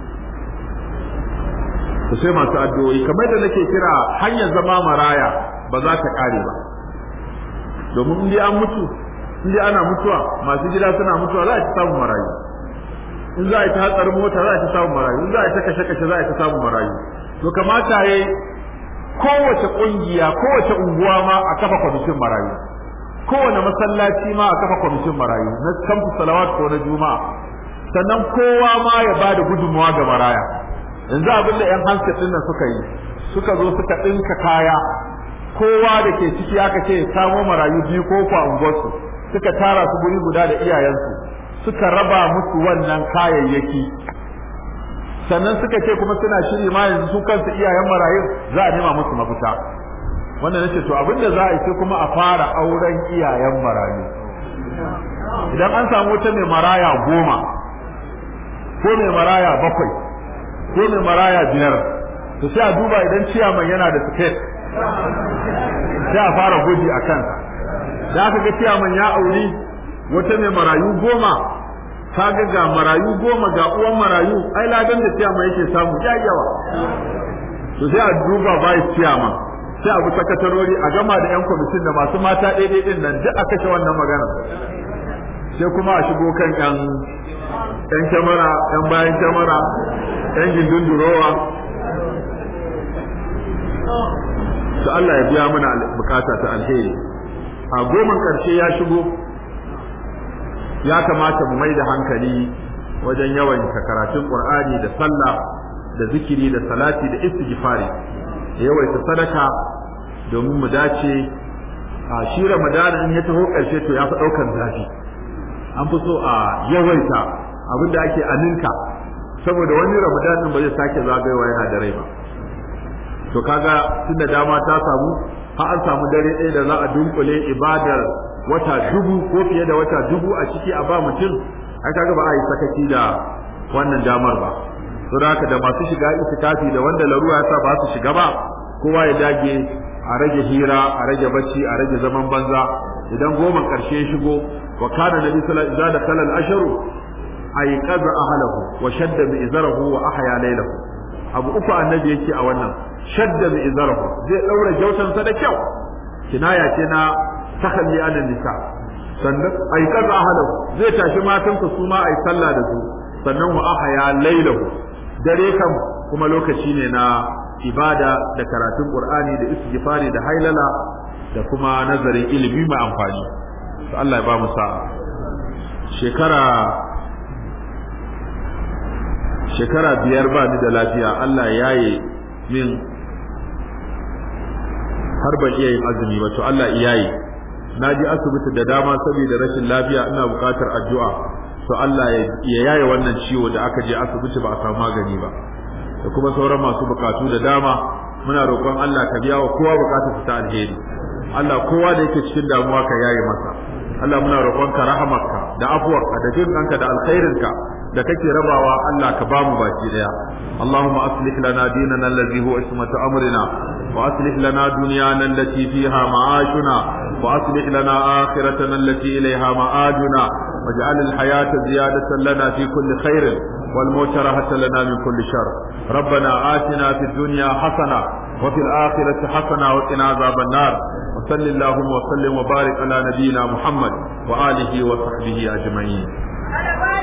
ku sai masu addu'o'i kamar da nake kira hanyar zama maraya ba za ta kare ba domin in dai an mutu in dai ana mutuwa masu gida suna mutuwa za a ci samun marayu in za a yi ta hatsarin mota za a ci samun marayu in za a yi ta kashe kashe za a ci samun marayu to kamata yayi kowace kungiya kowace unguwa ma a kafa kwamitin marayu kowane masallaci ma a kafa kwamitin marayu na kamfu salawat ko na juma'a sannan kowa ma ya bada gudunmawa ga maraya yanzu abin da yan hansa din nan suka yi suka zo suka dinka kaya kowa da ke ciki aka ce samo marayu biyu ko kwa unguwarsu suka tara su guri guda da iyayensu suka raba musu wannan kayayyaki sannan suka ce kuma suna shiri ma yanzu su kansu iyayen marayun za a nema musu mafita wannan nace to abin da za a yi sai kuma a fara auren iyayen marayu idan an samu wata mai maraya goma ko mai maraya bakwai ko mai maraya biyar to sai a duba idan ciyaman yana da tiket sai a fara gwaji a kansa da aka ga ciyaman ya auri wata mai marayu goma kaga ga marayu goma ga uwan marayu ai ladan da ciyaman yake samu ya yawa to sai a duba bai ciyaman sai abu sakatarori a gama da yan kwamitin da masu mata ɗaiɗai ɗin nan duk a kashe wannan magana sai kuma a shigo kan yan yan kyamara yan bayan kyamara yan gindin durowa to Allah ya biya mana bukata ta alheri a goman karshe ya shigo ya kamata mu mai da hankali wajen yawan karatun qur'ani da sallah da zikiri da salati da istighfari yawaita sadaka domin mu dace a shi ramadana in ya taho karshe to ya fi daukan zafi an fi so a yawaita abin da ake aninka saboda wani ramadanin ba zai sake zagayowa yana da rai ba to kaga tunda dama ta samu har an samu dare ɗaya da za a dunkule ibadar wata dubu ko fiye da wata dubu a ciki a ba mutum ai kaga ba a yi sakaci da wannan damar ba saboda haka da masu shiga itikafi da wanda laruwa ya sa ba su shiga ba kowa ya dage a rage hira a rage bacci a rage zaman banza idan goma karshe ya shigo wa kana nabi sallallahu alaihi wasallam idza dakhala al-ashru ay qaza ahlahu wa shadda bi izarahu wa ahya laylahu abu uku annabi yake a wannan shadda bi izarahu zai daura jautansa da kyau kinaya ce na takalli anan nisa sannan ay qaza ahlahu zai tashi matansa su ma ay sallah da su sannan wa ahya laylahu dare kam kuma lokaci ne na ibada da karatun qur'ani da istighfari da hailala da kuma nazarin ilimi mai amfani to Allah ya ba mu sa'a shekara shekara biyar ba ni da lafiya Allah ya yi min har ban iya yin azumi ba to Allah iya yi na ji asibiti da dama saboda rashin lafiya ina buƙatar addu'a to Allah ya yaye wannan ciwo da aka je asibiti ba a samu magani ba da kuma sauran masu bukatu da dama muna roƙon Allah ka biya wa kowa bukatar ta alheri Allah kowa da yake cikin damuwa ka yaye masa Allah muna roƙon ka rahamarka da afuwarka da jin ɗanka da alkhairinka da kake rabawa Allah ka bamu baki daya Allahumma aslih lana dinana allazi huwa ismatu amrina wa aslih lana dunyana allati fiha ma'ashuna wa aslih lana akhiratana allati ilayha ma'aduna waj'al al-hayata ziyadatan lana fi kulli khairin والموت راحة لنا من كل شر ربنا آتنا في الدنيا حسنة وفي الآخرة حسنة وقنا عذاب النار وصل اللهم وسلم وبارك على نبينا محمد وآله وصحبه أجمعين